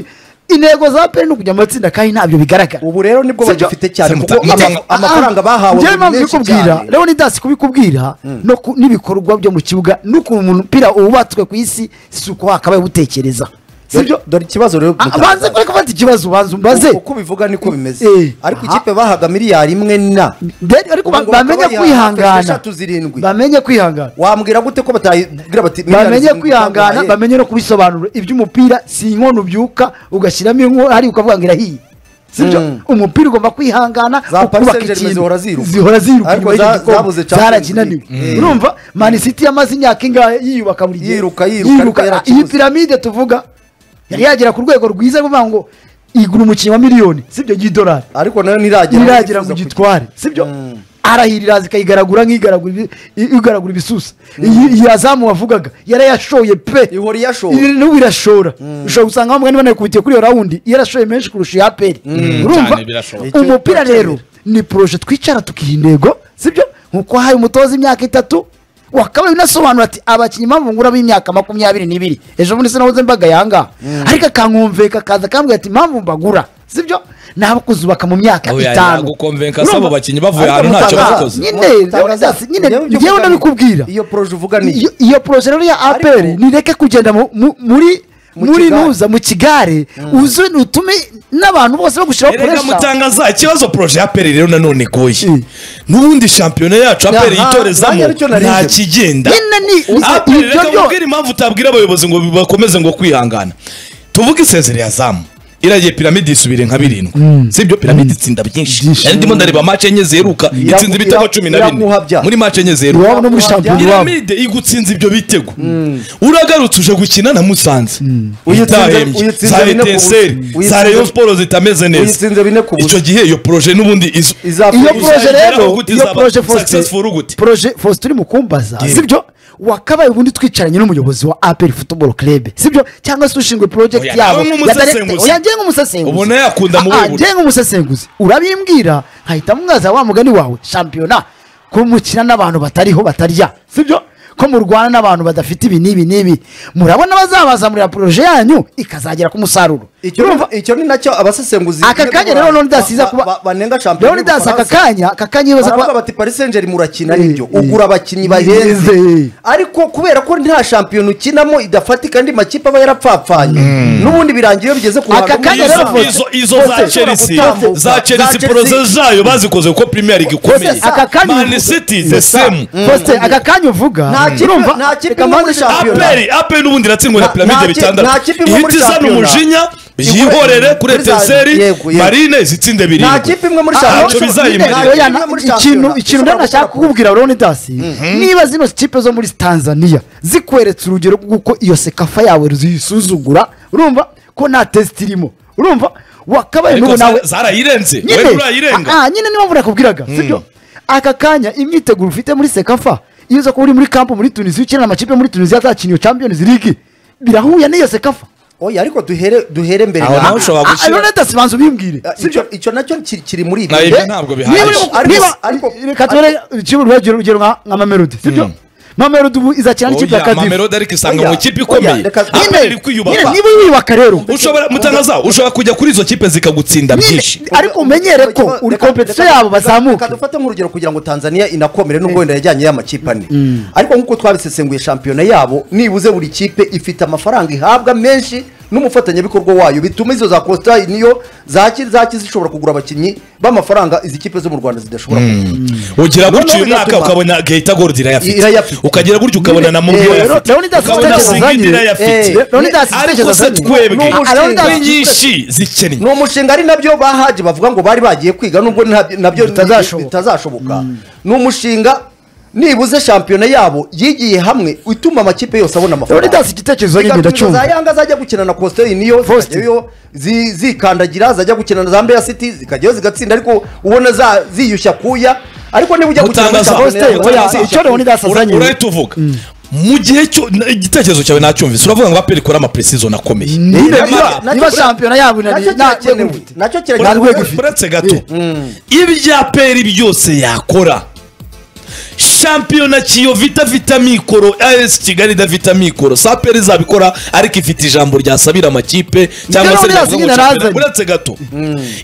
intego za aperi ni ukujya mu matsinda kandi ntabyo bigaragara ubu rero nibwo Sibyo? bagifite cyane Sibyo? kuko Ni- ama- Ah, amafaranga ah, bahawe njyewe ni mpamvu menshi kubikubwira cyane. rero ni dasi kubikubwira no ku- n'ibikorwa byo mu kibuga n'ukuntu umupira wubatswe ku isi si uko wakabaye ubutekereza Dore- sibyo dore ikibazo rero Ah, banze mutanga. kureka bafite ikibazo banze umbaze Uko- uko bivuga niko bimeze Eh. ariko Aha. ikipe bahaga miliyari imwe na Then ariko ba- Ubwo bakaba bamenye bayiha kwihangana eshatu zirindwi. bamenye kwihangana wambwira gute ko batayigira bati miliyari bamenye zirindwi kwihangana zaguhaye? bamenye no kubisobanura iby'umupira si inkono ubyuka ugashyiramo inkono hari ukavuga ngo irahiye sibyo Mm. umupira ugomba kwihangana Za Paris ukubaka Saint-Germain ikintu zihora ziruka. zihora ziruka Ariko nyuma y'icyo za- gikombe. zabuze Champions zarakinaniwe League. Mm. urumva mani city yamaze imyaka ingahe yiyubaka buri gihe Yiruka, yiruka, ariko yarakibuze. iyi piramide tuvuga yari yagera ku rwego rwiza rwo kuvuga ngo igura umukinnyi wa miliyoni sibyo y'idolari ariko nayo ntiragera iragira ngo igitware sibyo arahirira zikayigaragura nk'igaragura ibi- igaragura ibisusa iyi yazamu wavugaga yarayashoye pe ihora iyashobora Iri- n'ubu irashora ushobora gusanga bamwe niba nayikubitiye kuri iyo rawundi yarashoye menshi kurusha iya aperi urumva cyane birashoboka. umupira rero ni poroje twicara tukiha intego sibyo nkuko haye umutoza imyaka itatu wakabaye unasobanura ati abakinnyi mpamvu ngura b'imyaka makumyabiri n'ibiri ejo bundi sinabuze mbaga yanga ariko akankumveka akaza akambwira ati mpamvu mbagura sibyo nabo kuzubaka mu myaka Oya, itanu yagukonvenka asaba Urumva? abakinnyi bavuye ahantu ntacyo Mutangaza- bakoze nyine, Mutangaza- nyine, Njyewe ibyo njyewe uvuga ni- ndabikubwira. iyo poroje uvuga ni iyo iyo poroje rero ya Ariko- aperi nireke kugenda mu- mu- muri Mu muri kigare. nuza mu kigare uze utume n'abantu bose bagushyiraho erega puresha mutangaza ikibazo poroje ya aperi rero nanone ikoye Mm. n'ubundi shampiyona yacu aperi Aha, nanjye yitorezamo aricyo nari nta nje. kigenda nyine ni ni- aperi ibyo reka byo mubwire impamvu utabwira abayobozi ngo bakomeze ngo kwihangana tuvuge isezerere ya zamu iragiye piramide yisubire nka birindwi sibyo piramide itsinda byinshi nari ndimo ndareba mace enye ziheruka itsinze ibitego cumi na bine iraguhabya. muri mace enye ziheruka iwabo no muri shampiyona iwabo piramide igutsinze ibyo bitego uragarutse uje gukina na musanze Uyitsinze- itahembye uyitsinze za bine ku eteseri busa. za Uyitsinze- reyo siporo zitameze neza uyitsinze bine ku busa icyo gihe iyo poroje n'ubundi izo izapfa iyo Uzageraho poroje rero gute, iyo izaba poroje Faustin successful gute? poroje Faustin mukumbaza sibyo wakabaye ubundi twicaranye n'umuyobozi wa aperi futuboro kerebe sibyo cyangwa se ushinzwe Oya, porojegiti yabo nawe nk'umusesenguzi. yanjye nk'umusesenguzi Ubona yakunda muri Ah, ah, buri. njye nk'umusesenguzi urabimbwira nkahita mwaza wa mugani wawe shampiyona ko mukina n'abantu batariho batarya sibyo ko murwana n'abantu badafite ibi n'ibi n'ibi murabona bazabazamurira poroje yanyu ikazagera ku musaruro icyo icyo ni nacyo abasesenguzi aka kanya rero none dasiza ba- ba- kuba banenga shampiyona rero none dasi aka y'Ubufaransa. kanya aka kanya yibaza baravuga kuba bati paris saint germain urakina Eh, nibyo eh. ugura abakinnyi Bahenze. bahenze ariko kubera ko nta shampiyona ukinamo idafatika andi makipe aba yarapfapfanye n'ubundi birangira iyo bigeze ku Aka ruhando kanya rwiza. rero Izo- Faustin- izo izo za Faustin ushobora chelsea gutambuka. za Za chelsea Chelsea. poroze zayo bazikoze kuko premier igikomeye Faustin, aka kanya man uvuga- city the Faustin, same Faustin, aka kanya uvuga Nta kipe- urumva, nta kipe reka iri muri mbanze shampiyona. Shampiyona. aperi aperi n'ubundi iratsindwa na Nta- piramide nta ki- nta bitandatu kipe imwe muri ihita izana shampiyona. umujinya yihorere kuri Kuri za- eteseri yego, yego. marine zitsinde nta birindwi kipe imwe muri Ah, shampiyona ntacyo bizayimarira. nta kipe Oya, imwe muri na- ikintu shampiyona ikintu ishobora rero nashaka gukora kukubwira rero dasi niba zino kipe zo muri tanzania zikweretse urugero rw'uko iyo sekafa yawe ziyisuzugura urumva ko nta tesite irimo urumva wakabaye ariko n'ubu nawe za- zarayirenze nyine we nturayirenga Ah, ah, nyine niba mvura nakubwiraga sibyo aka kanya imyiteguro ufite muri sekafa iyo uza kuba uri muri kampu muri tunisiya ukinira amakipe muri tunisiya azakina iyo champions league birahuye n'iyo sekafa oya ariko duhere duhere mbere Aho na- naho ushobora Ah, ah, gushyira- ayo leta sibanza ubimbwire Ah, sibyo icyo- icyo nacyo kiri kiri muri Na ibi ibyo Eh, ntabwo niba uri bihagije mu- Ariko- niba- ariko- reka tubere urukino urwagiro urugero nka nka mamelodi sibyo mamelodi ubu izakina n'ikipe ya oya kadifu mamelodi ariko isanga Oya, mu ikipe oya, ikomeye reka- aperi iri kwiyubaka niba wiyubaka rero ushobora mutangaza ushobora kujya kuri izo kipe zikagutsinda byinshi Nyine, ariko umenyere ko Reka- uri reka- kompetisiyo reka- yabo reka- bazamuka reka dufate nk'urugero kugira ngo tanzania inakomere n'ubwo wenda yajyanye y'amakipe ane ariko nk'uko twabisesenguye shampiyona yabo nibuze buri kipe ifite amafaranga ihabwa menshi n'umufatanyabikorwa wayo bituma izo za kositayi niyo zaki zaki zishobora kugura abakinnyi b'amafaranga izi kipe zo mu rwanda zidashobora kugura ugira gutyo Noneho uyu mwaka biratuma- ukabona gahita gorudi irayafite Irayafite. ukagera gutyo ukabona na mubi Eh, irayafite Leonidas ukabona Stekeles sigidi azanye- irayafite Eh, Leonidas ariko Stekeles se azanye- Ni twebwe umushinga. twebwe Leonidas nyinshi zikennye ni umushinga ari nabyo bahaje bavuga ngo bari bagiye kwiga nubwo ntabyo- nabyo Bitazashoboka. bitazashoboka ni umushinga nibuze shampiyona yabo yigiye hamwe utuma amakipe yose abona amafaranga leonidas igitekerezo nyine bigatuma za ndacyumva yanga zajya gukina na kositeri niyo Faustin. zikajyayo zi- zikandagira zajya gukina na za mbeya city zikajyayo zigatsinda ariko ubona za- ziyushya kuya ariko niba ujya gukina muri Mutangaza. shampiyona Faustin, yabo, oya, ziyushya icyo kuya. Leonidas azanye urahita uvuga mu gihe cyo igitekerezo cyawe nacyumvise uravuga ngo aperi ikora amaprecision akomeye niba Nyamara- nacyo niba kira- shampiyona yabo inari- nacyo nta- kirakenewe nacyo Ura- kirakenewe rwego ifite. uretse gato ibyo aperi byose yakora shampiyona kiyovita vita mikoro as kigali idafite mikoro si aperi izabikora ariko ifite ijambo ryasabira amakipe cyangwa se Leonidas ryavuga ngo nyine shampiyona- arazanye. uretse gato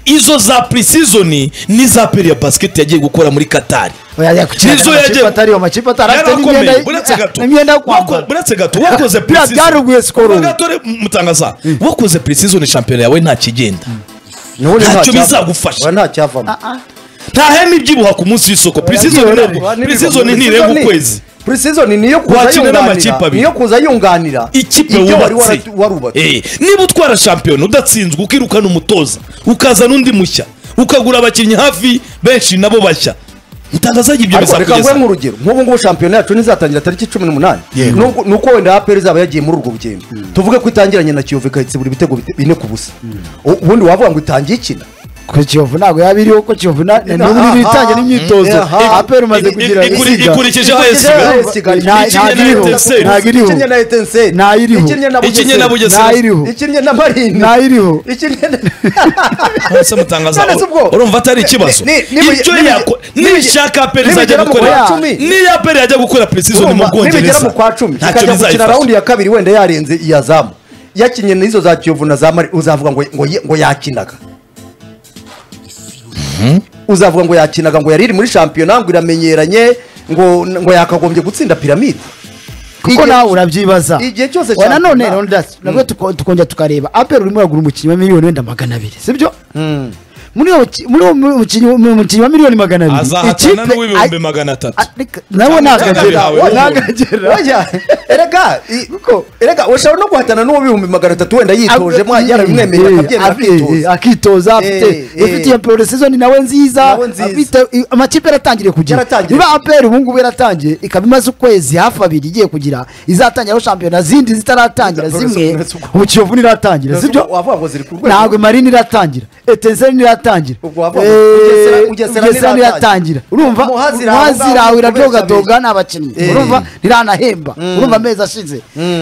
izo za preseason ni za aperi ya basiketi yagiye gukora muri katari oya yakukina Nizo yagiye- amakipe atari amakipe atari afite n'imyenda yarakomeye buretse gato n'imyenda yo Wako- kwambara buretse gato wakoze Biriya preseason- byaruguye sikoro. Vuga gato re- mutangaza wakoze preseason shampiyona yawe nta kigenda Nubundi Ntacyo ntacyava- bizagufasha. oya, ntacyavamo nta heme ibyibuha ku munsi w'isoko yagiye preseason orerwa ntabwo preseason ntirenga ukwezi precision niyo kuza Wakina n'amakipe yunganira abiri. niyo kuza yunganira ikipe ibyo wari wubatse warat- warubatse Eh, niba utwara shampiyona udatsinzwe ukirukana umutoza ukazana undi mushya ukagura abakinnyi hafi benshi nabo bashya mutangaza ibyo ariko reka nguhe bizakugeza nk'urugero nk'ubu ngubu shampiyona yacu ntizatangira tariki cumi n'umunani Nubwo- nuko wenda aperi izaba yagiye muri urwo rugendo tuvuge ko itangiranye na kiyovu ikahitse buri bitego bite- bine ku busa U- ubundi wavuga ngo itangiye ikina kuri kiyovu ntabwo yaba iriho ko kiyovu na- na- n'ubu iri itangira n'imyitozo Aha. aperi umaze Iku- kugira ikuri- isiga ikurikije AS Ikinnye Kigali. na Kigali. Nta- ikinnye na ntabwo Etincelles. iriho ntabwo iriho ikinnye na etenseri Ntayiriho. ikinnye na Ikinnye na bugesera Bugesera. ntayiriho ikinnye na marini Ntayiriho. ikinnye na Ese mutangaza None se ubwo? urumva atari ikibazo Ni- ni- ni- icyo ni- ni- yako ni- nishaka aperi izajya nibigera mu kwa gukora cumi. niyo aperi yajya gukora preseason mu Urumva, nibigera bwongereza mu kwa cumi ntacyo ikajya gukina bizayifasha rawundi ya kabiri wenda yarenze iya zamu yakinnye n'izo za kiyovu na za mari uzavuga ngo ngo ye- ngo yakinaga uzavuga ngo yakinaga ngo yari iri muri shampiyona ngo iramenyeranye ngo ngo yakagombye gutsinda piramide kuko Igihe- nawe urabyibaza igihe cyose Oya, nanone shampiyona- Leonidas, nabwo tuko- tukongera tukareba aperi urimo uragura umukinnyi wa miliyoni wenda magana abiri sibyo Mm. muri uwo muki- muri uwo mu- mukinnyi mu- umukinnyi wa miliyoni magana abiri azahatana ikipe- n'uw'ibihumbi ay- magana atatu a- reka- nawe Ntabwo nagagera bihawe. nagagera Oya, erega i- erega ushobora no guhatana n'uwo bihumbi magana atatu wenda yitoje mwa yarabimwemereye akabyemera akitoza akitoza afite Eh, eh. ufite iyo poro sezoni nawe nziza Nawe nziza. afite- i- amakipe yaratangiye kugira Yaratangiye. niba aperi ubu ngubu yaratangiye ikaba imaze ukwezi hafi abiri igiye kugira izatangiraho shampiyona zindi zitaratangira Ntabwo zimwe nasuko- nasuko- ubu kiyovu ntiratangira sibyo wavuga ngo ziri ku rwego ntabwo marini iratangira etenseri ntiratangira Ubwo wavuga ngo Eh, Bugesera- Bugesera bugesera ntiratangira ntiratangira. urumva Muhazi iraho muhazi ngaho irawe kubeshya iradogadoga abiri. nta bakinnyi Eh. urumva ntiranahemba urumva amezi ashize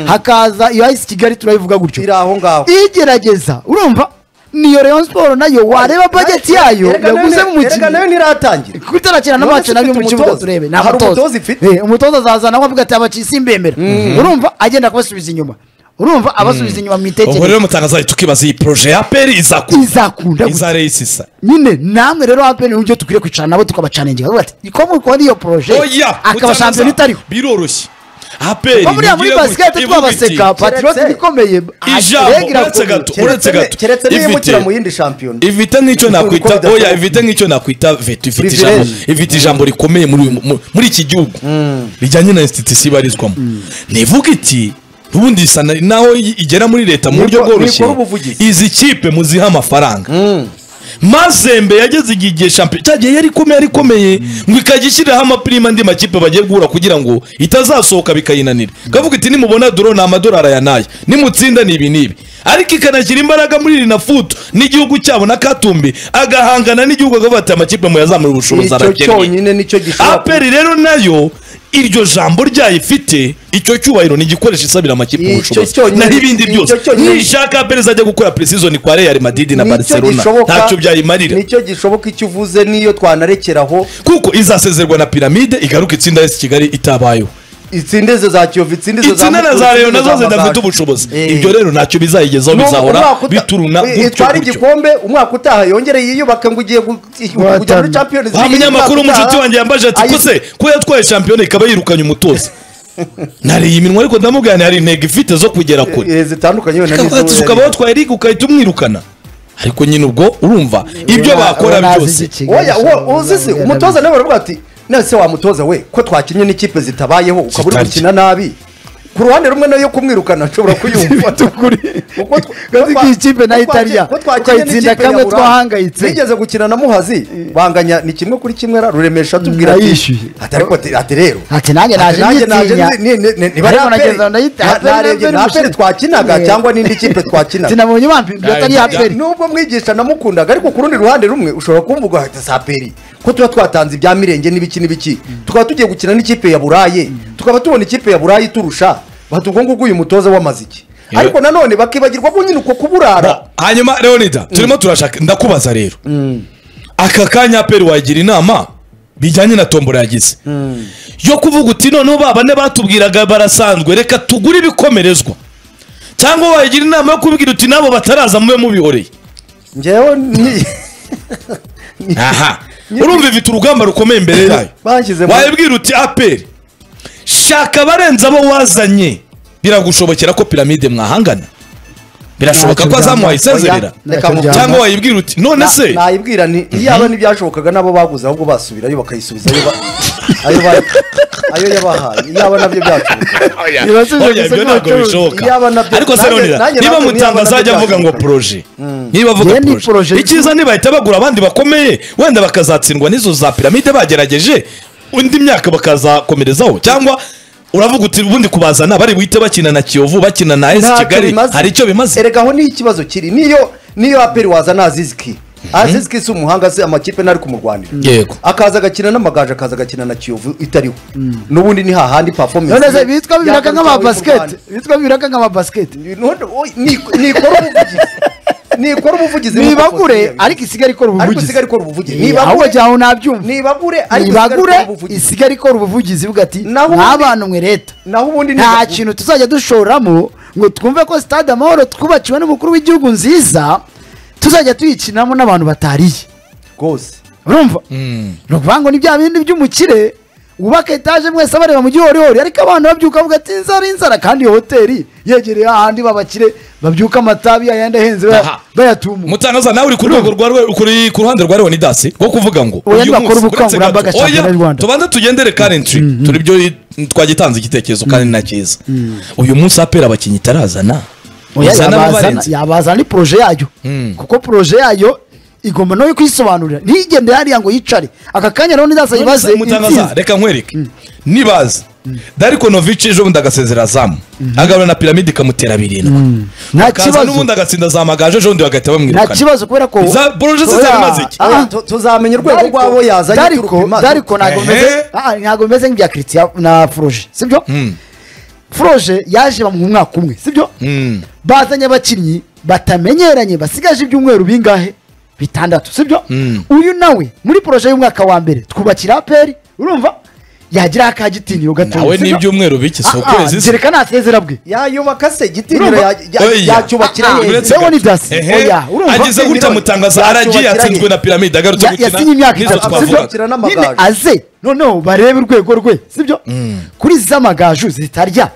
hakaza iyo ayisi kigali turayivuga gutyo iri aho ngaho igerageza urumva niyo rayon sport nayo wareba bajeti yayo Erega nayo yaguze ni- mu erega nayo mukinnyi ntiratangira kuko itarakina na None mace se nayo ifite mu kibuga umutoza? turebe ni Hari abatoza umutoza ifite? Eh, umutoza azazana aho avuga ati abakinnyi simbemera urumva agenda akabasubiza inyuma urumva abasubiza inyuma mu ubwo itekereza rero mutangaza tukibaza iyi poroje ya aperi izakunda izakunda gusa izareyisisa nyine namwe rero apeni n'uburyo dukwiye kwicara nabo tukabacaningira bavuga ati ko mukora iyo poroje oya akaba mutangaza, shampiyona itariho biroroshye aperi ko buriya muri nigire basikete gutya, twabaseka ivuga patiroti Keretse- bikomeye Ijambo, uretse gato. uretse gato. keretse Ifite- niyimukira mu yindi shampiyona iti, ifite nk'icyo Uko nakwita bidashoboka. oya ifite nk'icyo nakwita veto ifite Privilege. ijambo ifite ijambo rikomeye muri uyu- mu- muri iki gihugu rijyanye na institusi ibarizwamo nivuga iti ubundi isa na- naho i- igera muri leta mu buryo Niko- bworoshye nikora ubuvugizi. izi kipe muziha amafaranga mazembe yageze igihe igihe shampiyona cyagiye yari ikomeye yari ikomeye ngo ikajya ishyiriraho amapirima andi makipe bagiye guhura kugira ngo itazasohoka bikayinanira ikavuga iti nimubona doro ni amadolari aya n'aya nimutsinda ni ibi n'ibi ariko ikanashyira imbaraga muri rina futu n'igihugu cyabo na katumbi agahangana n'igihugu akavuga ati amakipe muyazamura ubushobozi icyo arakennye cyonyine nicyo gishobora aperi rero nayo iryo jambo ryayifite icyo cyubahiro ni igikoresho isabira amakipe Icyo ubushobozi cyonyine- naho ibindi icyo byose cyonyine- nishaka perezida ajya gukora preseason kwa real madrid na nicyo barcelona gishoboka ntacyo byayimarira nicyo gishoboka icyo uvuze n'iyo twanarekeraho kuko izasezerwa na piramide igaruka itsinda yesi kigali itabayeho itsindizo za kiyovu itsindizo itsinda na za Mukura, reyo nazo itsindizo za zidafite Amagaju. ubushobozi Eh. ibyo rero ntacyo bizayigezaho Nubwo bizahora umwaka uta- bituruna eh, gutyo itwara gutyo igikombe umwaka utaha yongere yiyubake ngo ugiye gu- kujya muri Guhatanira. champions wa League munyamakuru umwaka mushiki utaha. wanjye yambaje ati Ayi- kose ko yatwaye shampiyona ikaba yirukanye umutoza nariye iminwa ariko ndamubwira nti hari intego ifite zo kugera kure Eh, zitandukanye wenda Ukaba- n'izo ukaba yari- watwaye ligue ugahita umwirukana ariko nyine ubwo urumva ibyo Oya, bakora oya, nazi byose iki kigali oya ashobora uwo uzi se kuba umutoza nawe baravuga ati nese wamutoza we ko twakinnye n'ikipe zitabayeho ukaba uri Zitarya. gukina nabi ku ruhande rumwe nayo kumwirukana nshobora kuyumva Uko tw- Gazi ko twa- k'ikipe nayo ko twa- itarya, ko twakinnye ukayitsinda n'ikipe ya kamwe Buraya. twahangayitse. nigeze gukina na muhazi banganya ni kimwe kuri kimwe ra- ruremesha atubwira Mm, ati yayishyuye. ati ariko ati- ati rero Ati nanjye naje nyitinya. Ariko nageze aho ndayita- Aperi narebye Aperi ni aperi mushimisha. twakinaga Eh. cyangwa n'indi kipe twakinaga sinabonye bampimbi atari Nayo- aperi nubwo mwigisha namukundaga ariko ku rundi ruhande rumwe ushobora kumvuga hati saperi ko tuba twatanze ibya mirenge n'ibiki n'ibiki tukaba tugiye gukina n'ikipe ya buraye tukaba tubona ikipe ya buraye iturusha bati ubwo ngubwo uyu mutoza w'amaziki Yeah. ariko nanone bakibagirwa ko nyine uko kuburara Ba- hanyuma leonida turimo turashaka ndakubaza rero aka kanya aperi wagira inama bijyanye na tombora yagize yo kuvuga uti noneho ba bane batubwiraga barasanzwe reka tugure ibikomerezwa cyangwa wagira inama yo kubwira uti nabo bataraza mube mubihoreye ngewe ni aha urumva ifite urugamba rukomeye imbere yayo Bashyize mu- wayibwira uti aperi shaka abarenze abo wazanye biragushobokera ko piramide mwahangana birashoboka Ntacyo ko azamuhaye byanga. isezerera Oya, reka Ntacyo mukuru. byanga. cyangwa wayibwira uti none se Na- nayibwira ni iyaba ntibyashobokaga n'abo baguze ahubwo basubirayo bakayisubizayo ba- ayo ba- ayo yabahaye iyaba nabyo byashobokaga Ntibasubije Oya, gusa ibyo ntabwo n'abacuruzi. bishoboka Iyaba nabyo- ariko se nanjye- nonera nanjye niba nabyo mutango nabyo azajya avuga ngo byashoboka. poroje niba avuga Yewe ni poroje projet icyiza ntibahita bagura abandi bakomeye wenda bakazatsindwa n'izo za piramide bagerageje undi myaka bakazakomerezaho cyangwa uravuga uti ubundi kubazana bari buhite bakina na kiyovu bakina na esi Ntacyo kigali bimaze. hari icyo bimaze erega aho niho ikibazo kiri niyo niyo aperi waza na aziziki aziziki si umuhanga se amakipe ntari kumurwanira yego akaza agakina n'amagaju akaza agakina na kiyovu itariho n'ubundi ni hahandi performance none se bitwa bibiraka yagarukira nk'ama uri mu basiketi Rwanda. bitwa bibiraka nk'ama basiketi None- oy, ni- nikora ubuvugizi nikora ubuvugizi nibagure ariko isigare ikora ariko ubuvugizi isigaye ikora ubuvugizi Eh, ahubwo nibagure jya aho nabyumva nibagure ariko isigaye nibagure ikora ubuvugizi isigare ikora ubuvugizi bwa ati Naho ubundi- nk'abantu mwe leta naho ubundi nta nibagure- kintu tuzajya dushoramo ngo twumve ko sitade amahoro twubakiwe n'umukuru w'igihugu nziza tuzajya tuyikinamo n'abantu batariye rwose urumva ni ukuvuga ngo ni bya bindi by'umukire wubaka etaje mwese abareba mu gihorihori ariko abantu babyuka bavuga ati inzara inzara kandi iyo hoteli yegereye ahandi babakire babyuka amatabi yayandi ahenze baya- Aha. bayatumuka mutangaza nawe uri ku rwego rwa rwe- kuri- ku ruhande rwa leonidasi rwo kuvuga ngo Oya, uyu bakora munsi, uretse ubukangurambaga gato- Oya, Shampiyona y'u Rwanda. tubanze tugendere karentiri turi byo twagitanze igitekerezo kandi na cyiza uyu munsi apera abakinnyi itarazana Oya, Izana yabazana- abarenze. yabazana ni poroje yayo kuko poroje yayo igomba nayo kuyisobanurira ntigende hariya ngo yicare aka kanya rero ntizaza yibaze mutangaza intsinzi. reka nkwereke nibaza dariko novici ejo bundi agasezera azamu agarura na piramide ikamutera birindwi nta akaza kibazo n'ubundi agatsinda za magaju ejo bundi bagahita nta bamwirukana kibazo kubera ko Za- poroje se Oya, zari maze iki? aha. Oya, tu- tuzamenya urwego Dariko- rwabo yazanye Dariko- turupima. Dariko ntabwo Ehe. meze- aha, ntabwo bimeze nk'ibya christian na foroje sibyo foroje yaje bamuha umwaka umwe sibyo Mm. bazanye abakinnyi batamenyeranye basigaje ibyumweru bingahe bitandatu sibyo uyu nawe muri poroje y'umwaka wa mbere twubakira aperi urumva yagira akagitinyiro gatoya nawe sibyo? n'ibyumweru bike si Ah, ah, ukwezi se kereka nasezera bwe yayubaka se igitinyiro Urumva? ya- ya- Oya. yacyubakira Ah, ah. yeza Uretse Lewo ni dasi. Ehe. Oya, urumva? ageze gutya mutangaza aragiye Yakubakiranye. yatsinzwe na piramide agarutse Ya- yasinye imyaka n'izo itatu twavugaga Yakubakira sibyo n'amagaju. nyine aze noneho barebe urwego rwe sibyo kuri z'amagaju zitarya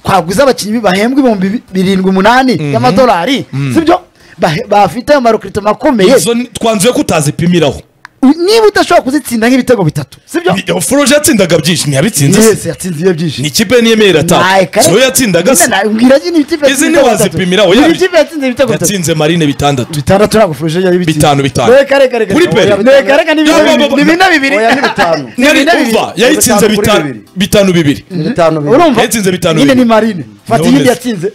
twaguze abakinnyi bahembwa ibihumbi bi- birindwi umunani y'amadolari sibyo Bahe- bafite amarokrito makomeye izo ni- twanzuye ko utazipimiraho U- niba udashobora kuzitsinda nk'ibitego bitatu sibyo foroje yatsindaga byinshi ntiyabitsinze se yese yatsinze iyo ni byinshi ikipe niyemerera Naye, atanu kare- siyo yatsindaga se Nyine nawe mbwira nyine ibitego Izi bitatu. ntiwazipimiraho, Buri yabi- kipe yatsinze ibitego bitatu yatsinze marine bitandatu bitandatu ntabwo furuje yari bitsinze Bitanu, bitanu. reka reka reka Kuri peri. reka reka ni bine Yaba, bibiri, baba- ni bine bibiri Oya, ni bitanu. Ni bine yari bibiri. kuva yayitsinze Bitanu kuri bitanu- bibiri. bitanu bibiri bitanu bibiri. urumva Yatsinze bitanu nyine ni bibiri. marine fata Knowless. iyindi yatsinze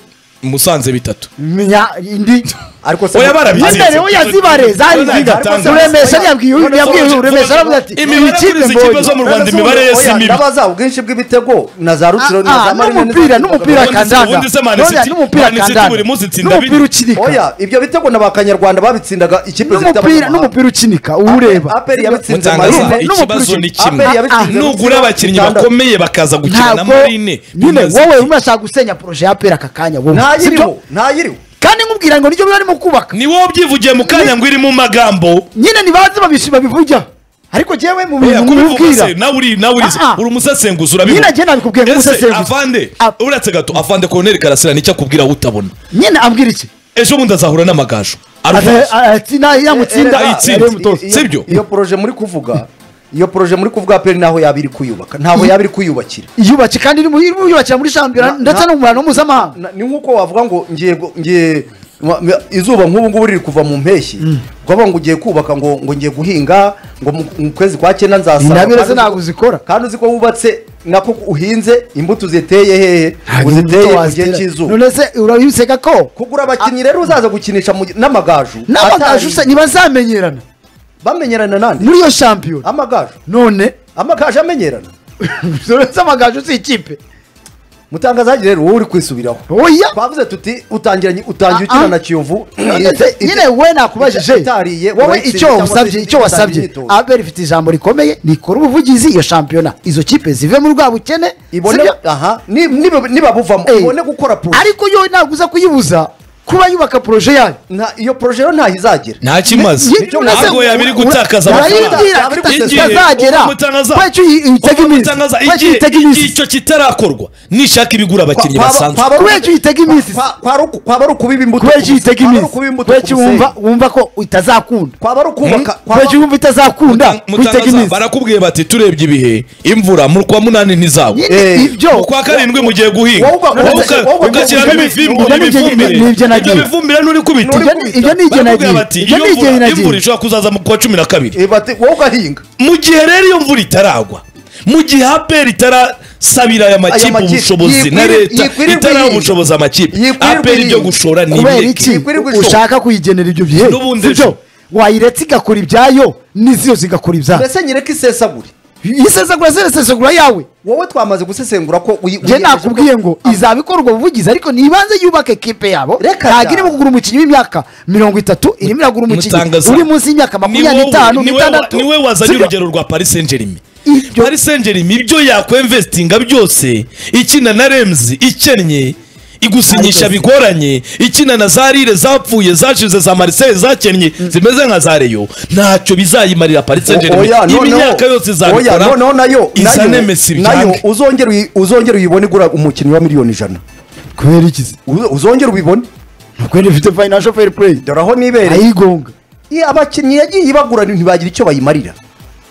musanze bitatu Nya- indi ariko se Oya, barabizi. Mandere we yazibare zari None nziza yatangaza. ruremesha yabwiye uyu- yabwiye uyu ruremesha aravuga ati Imibare iyi kipe kuri izi kipe zo mu mbonye Rwanda imibare ye si mibi ndabaza ubwinshi bw'ibitego na za rutsiro na Ah, ah, za Marine na za- n'umupira n'umupira Ubundi se- kandanda ubundi se Man None City- n'umupira Man City kandanda buri munsi itsinda n'umupira bine. ukinika oya ibyo bitego na ba kanyarwanda babitsindaga ikipe zifite n'umupira abanyamahanga. n'umupira ukinika uba ureba aperi yabitsinze Mutangaza marine n'umupira ikibazo ukina. ni kimwe Aperi yabitsinze nugura abakinnyi bakomeye bakaza gukina na ntabwo marine nyine bimaze wowe iki? urimo urashaka gusenya poroje ya pera aka kanya wowe ntayiriho sibyo? ntayiriho kandi nkubwira ngo nibyo barimo kubaka ni wowe ubyivugiye mu kanya ngo irimo amagambo nyine ntibazi babishi babivuga ariko jewe mu bintu Oya, kubivuga nkubwira se, nawe uri nawe urizi Ah, ah. uri umusesenguzi nyine urabivuga njye nabikubwiye ese nk'umusesenguzi avande Ah. uretse gato avande koroneri karasira nicyo akubwira wowe utabona nyine abwira iki ejo bundi azahura n'amagaju Ata- arumva ati na- yamutsinda Eh, eh, yari eh, umutoza. Iyo- sibyo? iyo poroje muri kuvuga iyo poroje muri kuvuga aperi ntaho yaba iri kuyubaka ntaho yaba iri kuyubakira yubatse kandi irimo irimo yubakira muri shampiyona Na- ndetse na- no mu bantu mpuzamahanga Na- ni nk'uko wavuga ngo ngiye gu- ngiye ma- ma- izuba nk'ubu ngubu riri kuva mu mpeshyi ukavuga ngo ugiye kubaka ngo ngo ngiye guhinga ngo mu mu kwezi kwa cyenda nzasarura Intabire Kandi ze ntabwo uzi- zikora. kandi uzi ko wubatse nako uhinze imbuto uziteye hehe uziteye mu gihe cy'izuba none se urabiseka ko kugura abakinnyi rero uzaza gukinisha mu- n'amagaju n'amagaju atari- se ntibazamenyerana bamenyerana nande muri iyo shampiyona amagaju none amagaju amenyerana uretse amagaju si ikipe mutangaza hajya rero wowe uri kwisubiraho oya twavuze tuti utangiranye utangiye Ah, ah. ukina na kiyovu Ese nyine we nakubajije itariye, wowe urayitsinda icyo cyangwa se usabye icyo itangiye wasabye imyitozo. abera ifite ijambo rikomeye rikora ubuvugizi iyo shampiyona izo kipe zive mu rwa bukene ibone sibyo? aha ni- niba- nibabuvamo Eh. ibone gukora pro ariko yo ntabwo uza kuyibuza kuba yubaka poroje yayo Nta- iyo proje rero ntaho izagira ntacyo imaze Ye- Nicyo urase- ntabwo yabiri gutakaza ura- amafaranga. urayibwira Yabiri ati- gutakaza. itazagera Umutangaza- kwecyo uyitega Ubwo iminsi mutangaza, kwecyo igihe- uyitega iminsi icyo kitarakorwa nishaka ibigura abakinnyi Kwa- kwaba- basanzwe kwaba- kwecyo uyitega iminsi kwa- kwaba ari- kwaba ari ukubiba imbuto kwecyo ku- uyitega kwaba ari iminsi ukubiba imbuto kwecyo ku musenyi. wumva wumva ko utazakunda kwaba ari ukubaka kwaba- kwecyo wumva itazakunda Mutangaza, kuyitega iminsi barakubwiye bati turebye ibihe imvura mu kwa munani ntizagwa nyine Eh, ibyo mu kwa karindwi mugiye guhinga Wowe uga- Wowe wowe uka- uga- ugashyiramo wowe- ibifimbu wowe- n'ibifumbire nibyo ibyo nagiye. bifumbire n'uri kubita Ibyo ni- ibyo ni igihe Barakubwira nagiye bati, ibyo iyo ni igihe mvura- imvura nagiye ishobora kuzaza mu kwa cumi na kabiri Eh, bati, wowe ugahinga mu gihe rero iyo mvura itaraagwa mu gihe aperi itarasabira aya makipe makipe, ubushobozi na yikwiri- leta yikwirirwa itaraha iyihe? ubushobozi amakipe Yikwirirwa aperi ibyo iyihe? gushora ni kubera ibireke. iki Ikwirirwa ishoka. ushaka kuyigenera ibyo bihe N'ubundi sibyo ejo. wayiretse igakora ibyayo n'iziyo zigakora ibyayo mbese nyereka isesagure isesagura zesesagura yawe wowe twamaze gusesengura ko uyi- njye uyiyemeje nakubwiye ko- ngo izaba ikorwa ubuvugizi ariko nibanze yubake ekipe yabo Reka ntabwo da. irimo kugura umukinnyi w'imyaka mirongo itatu irimo iragura umukinnyi Mutangaza. uri munsi y'imyaka Ni wowe- makumyabiri n'itanu ni wowe- n'itandatu ni wowe wazanye Sibyo? urugero rwa paris saint germain Ibyo- paris saint germain ibyo yakwemvesitinga byose ikina na remzi ikennye igusinyisha Ariko- bigoranye ikina na za rire zapfuye zashize za mariseye zakennye zimeze nka za reyo ntacyo bizayimarira paris saint O- oya, germain noneho- imyaka yose oya, izabikora noneho nayo izane nayo- mesi nayo byange uzongera uyi- uzongera uyibone igura umukinnyi wa miliyoni ijana kubera iki se? Uzo- uzongera ubibone Ntabwo yari ifite financial fair play dore aho nibereye ayigonga Iya, abakinnyi yagiye ibagura ntibagira icyo bayimarira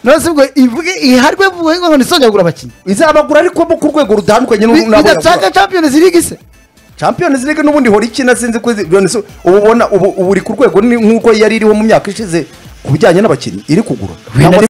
none se ubwo ivuge iharwe vuba ngo nisongere kugura abakinnyi izabagura ariko bo ku rwego rutandukanye n'u- n'abo yagura. bidatanga champions league se champions league n'ubundi ihora ikina sinzi ko izi- Leone Su- ubu ubona ubu ubu iri ku rwego ni- nk'uko yari iriho mu myaka ishize ku bijyanye n'abakinnyi iri kugura Wenda Cyangwa